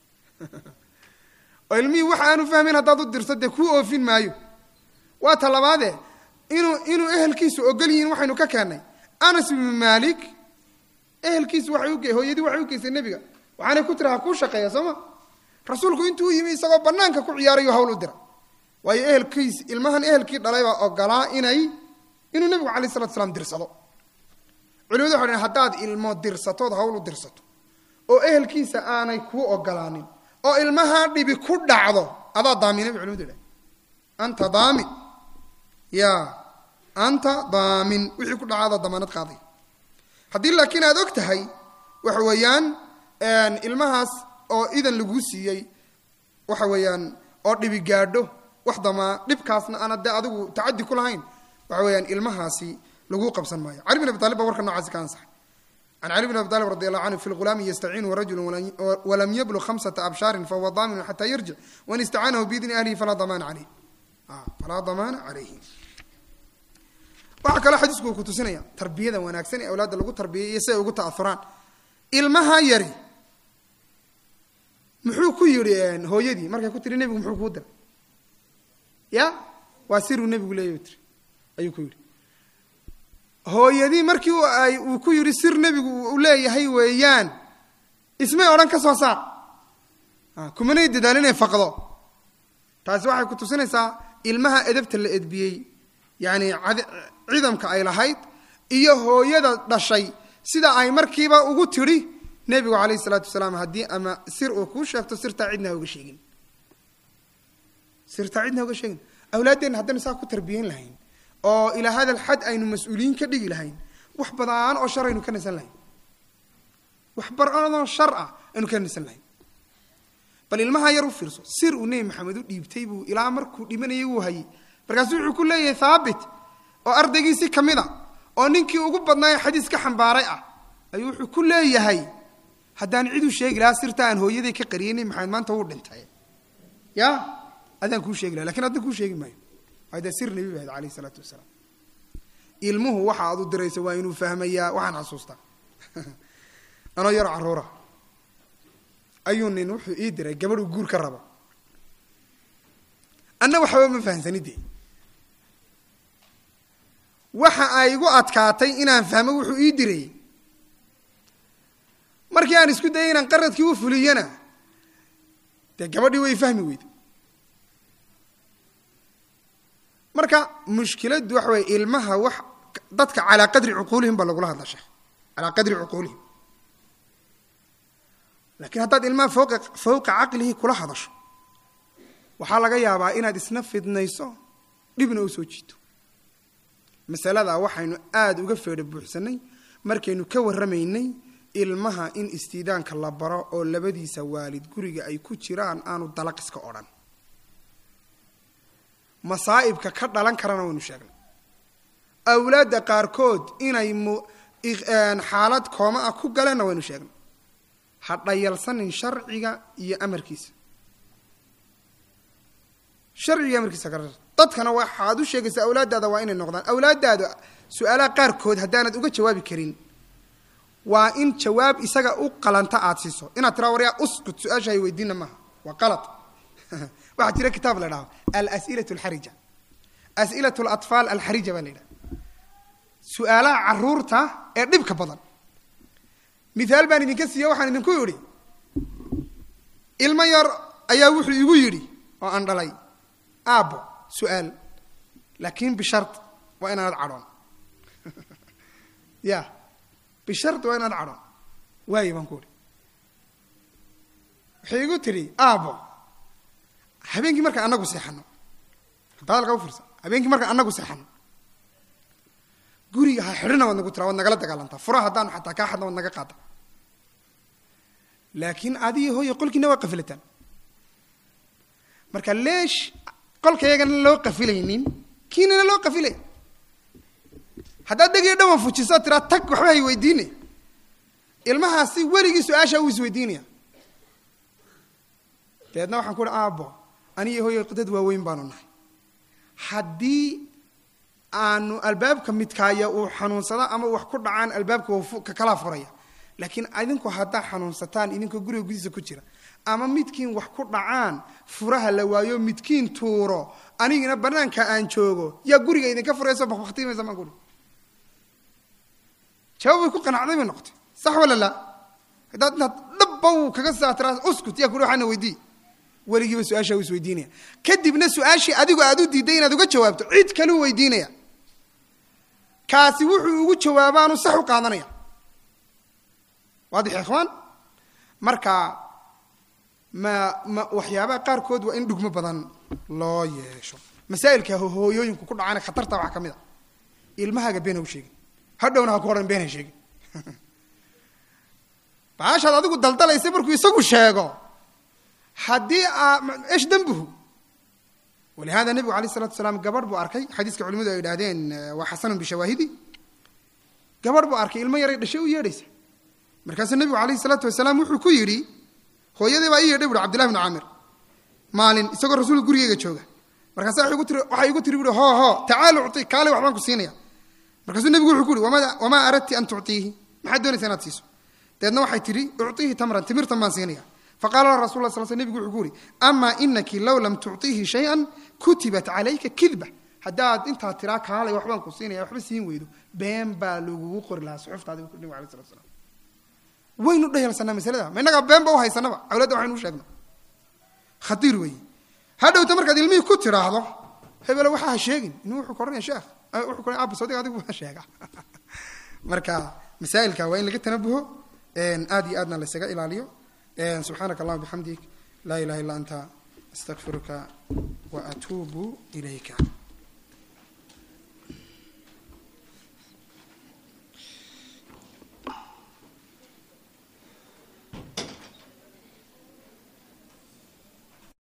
oo ilmihii wax aanu fahmayn haddaad u dirto dee kuu oofin maayo waa ta labaadee inuu inuu ehelkiisu ogol yihiin waxaynu ka keennay anas ibnu maalik ehelkiisu waxay u hooyadii waxay u geysay nebiga waxaanay ku tiri ha kuu shaqeeya soo ma rasuulku intuu u yimi isagoo bannaanka ku ciyaarayo hawl u dira waayo ehelkiis ilmahan ehelkii dhalay baa ogolaa inay inuu nebigu calay salatu slam dirsado culimadu waxay dhaheen haddaad ilmo dirsatood hawl u dirsato oo ehelkiisa aanay kuu ogolaanin oo ilmahaa dhibi ku dhacdo adaa daamina bay culimadu dhahen anta daamin ya anta daamin wixii ku dhacaadoo damaanad qaaday haddii laakiin aad og tahay waxa weeyaan ilmahaas oo idan laguu siiyey waxa weeyaan oo dhibi gaadho wax damaa dhibkaasna aana dee adigu tacadi ku lahayn waxa weeyaan ilmahaasi laguu qabsan maayo cali bin abi talib baa warka noocaasi ka ansaxay can cali bin abi talib radi allahu canhu fi lghulaami yastaciinuhu rajulu walam yablug khamsata abshaarin fahuwa daaminu xataa yarjic wain istacaanahu biidni ahlihi falaa damaana caleyh falaa damaana calayhi waxaa kaloo xadiisku uu ku tusinaya tarbiyada wanaagsan ee awlaadda lagu tarbiyay iyo si ay ugu ta'auraan ilmaha yari muxuu ku yidhi hooyadii markay ku tiri nebigu muxuu kuu diray ya waa siruu nebigu leeyahy tiri ayuu ku yidhi hooyadii markii ay uu ku yidhi sir nebigu uu leeyahay weeyaan ismay odhan ka soo saar kumanay dadaalin inay faqdo taasi waxay ku tusinaysaa ilmaha edabta la edbiyey yacni cidamka ay lahayd iyo hooyada dhashay sida ay markiiba ugu tidhi nebigu calayhi isalaatu wasalaam haddii ama sir uu kuu sheegto sirtaa cidna ha uga sheegin sirtaa cidna ha uga sheegin awlaaddeenna haddaynu saa ku tarbiyeyn lahayn oo ilaa hada alxad aynu mas-uuliyiin ka dhigi lahayn wax badaan oo shar aynu ka nasan lahayn wax badanoo shar ah aynu ka nasan lahayn bal ilmaha yar u fiirso sir uu nebi maxamed u dhiibtay buu ilaa markuu dhimanayay wuu hayay markaasuu wuxuu ku leeyahay thaabit oo ardaygiisii ka mid a oo ninkii ugu badnaaye xadiis ka xambaaray ah ayuu wuxuu ku leeyahay haddaan ciduu sheegi lahaa sirta aan hooyaday ka qariyay nebi maxamed maanta wuu dhintay ya adaan kuu sheegi laha lakin addan kuu sheegi maayo waa dee sir nebi bahayd calayhi isalaatu wasalaam ilmuhu waxa aad u diraysa waa inuu fahmayaa waxaan xasuustaa anoo yaro carruura ayuu nin wuxuu ii diray gabadhuu guur ka rabo anna waxba ma fahamsanidee waxa ay igu adkaatay inaan fahmo wuxuu ii diray markii aan isku dayay inaan qaradkii u fuliyana dee gabadhii way fahmi weyday marka mushkiladdu waxa weye ilmaha wax dadka calaa qadri cuquulihim baa lagula hadla sheekh calaa qadri cuquulihim laakiin haddaad ilmaha fowqa fowqa caqlihi kula hadasho waxaa laga yaabaa inaad isna fidnayso dhibna u soo jiito masaladaa waxaynu aada uga feedha buuxsanay markaynu ka warramaynay ilmaha in istiidaanka la baro oo labadiisa waalid guriga ay ku jiraan aanu dalaqiska odhan masaa'ibka ka dhalan karana waynu sheegnay awlaadda qaarkood inay xaalad kooma ah ku galeenna waynu sheegnay ha dhayalsanin sharciga iyo amarkiisa sharciga amarkiisa ka dadkana waxaad u sheegaysaa awlaaddaada waa inay noqdaan awlaaddaada su-aalaha qaarkood haddaanad uga jawaabi karin waa in jawaab isaga u qalanta aada siiso inaad tiraa waryaa uskut su-aasha hay weydiina maaha waa qalad waxaa jira kitaab la dhaho alas'ilat alxarija as'ilat alatfaal alxarija baa la yidhaha su-aalaha caruurta ee dhibka badan mithaal baan idinka siiye waxaan idinku yidhi ilmo yar ayaa wuxuu igu yidhi oo aan dhalay aabbo su-aal laakiin bishart waa inaanad cadhoon ya bishart waa inaad cadhoon waaye baan ku idhi waxay igu tidhi aabbo habeenkii markaan annagu seexano hadalka u fiirsa habeenkii markaan annagu seexano guriga ha xidhina waad nagu tiraa waad nagala dagaalantaa furaha haddaanu xataa kaa xadna waad naga qaada laakiin adiga hooya qolkiina waa qafilataan marka leesh qolkayagana loo qafilaynin kiinana loo qafilay haddaad degiyo dhawan fujiso tiraa tag waxba hay weydiine ilmahaasi weligii su-aashaa uu isweydiinaya dabeedna waxaan ku uhi aabbo aniyo hooyo dad waaweyn baanu nahay haddii aanu albaabka midkaaya uu xanuunsado ama wax ku dhacaan albaabka waa kakalaa furaya laakiin idinku haddaa xanuunsataan idinkoo guriga gudihiisa ku jira ama midkiin wax ku dhacaan furaha la waayo midkiin tuuro anigina banaanka aan joogo yaa guriga idinka furayso baktimaysa maan kuri jawaab way ku qanacday bay noqotay sax wala la haddaad inaad dhabba uu kaga saatiraa uskut yaa kuri waxaana weydii weligiiba su-aashaa u isweydiinaya kadibna su-aashii adigu aad u diidday inaad uga jawaabto cid kaleu weydiinaya kaasi wuxuu ugu jawaabaanu sax u qaadanaya waadix ikhwaan marka ma ma waxyaabaha qaarkood waa in dhugmo badan loo yeesho masaa'ilka hooyooyinku ku dhacana khatarta waxaa ka mid a ilmahaaga been ha u sheegin hadhowna ha ku odhan been ha sheegin baashaad adigu daldalaysa markuu isagu sheego haddii esh dembuhu walihada nebigu alayh isalatu wasalaam gabadh buu arkay xadiiska culimadu ay idhahdeen waa xasanun bishawaahidi gabadh buu arkay ilmo yaray dhashay u yeedhaysa markaasuu nebigu alayhi salaatu wasalaam wuxuu ku yidhi hooyadii baa ii yeedhay buui abdillahi bnu camir maalin isagoo rasuulka gurigeyga jooga markaasa waxay igu tiri buui hoo hoo tacaal uci kaale waxbaan ku siinaya markaasuu nebigu wuxuu ku uhi wamaa aradti an tuctiihi maxaad doonaysa inaad siiso dabeedna waxay tidhi uctiihi tamran timirtan baan siinaya faqala la rasul la sl sl nebigu wuxuu ku uhi amaa inaki low lam tuctiihi shay-an kutibat calayka kidba haddaad intaa tiraa kaalay waxbaan ku siinaya waxba siin weydo been baa lagugu qori lahaa suxuftaadi bu nebigu alay salatu slam waynu dhayalsanaa masalada ma innagaa beenba u haysanaba awladda waxaynu u sheegna khatiir weeye hadhowta markaad ilmihii ku tidhaahdo hebelo waxaa ha sheegin inuu wuxuu koranaya sheekh wuxuu koranaya abba sodiga adigu waa sheega marka masaa'ilka waa in laga tanabuho aad iyo aadna laysaga ilaaliyo subxaanaka allahuma bixamdik laa ilaha illa anta astaqfiruka wa atuubu ilayka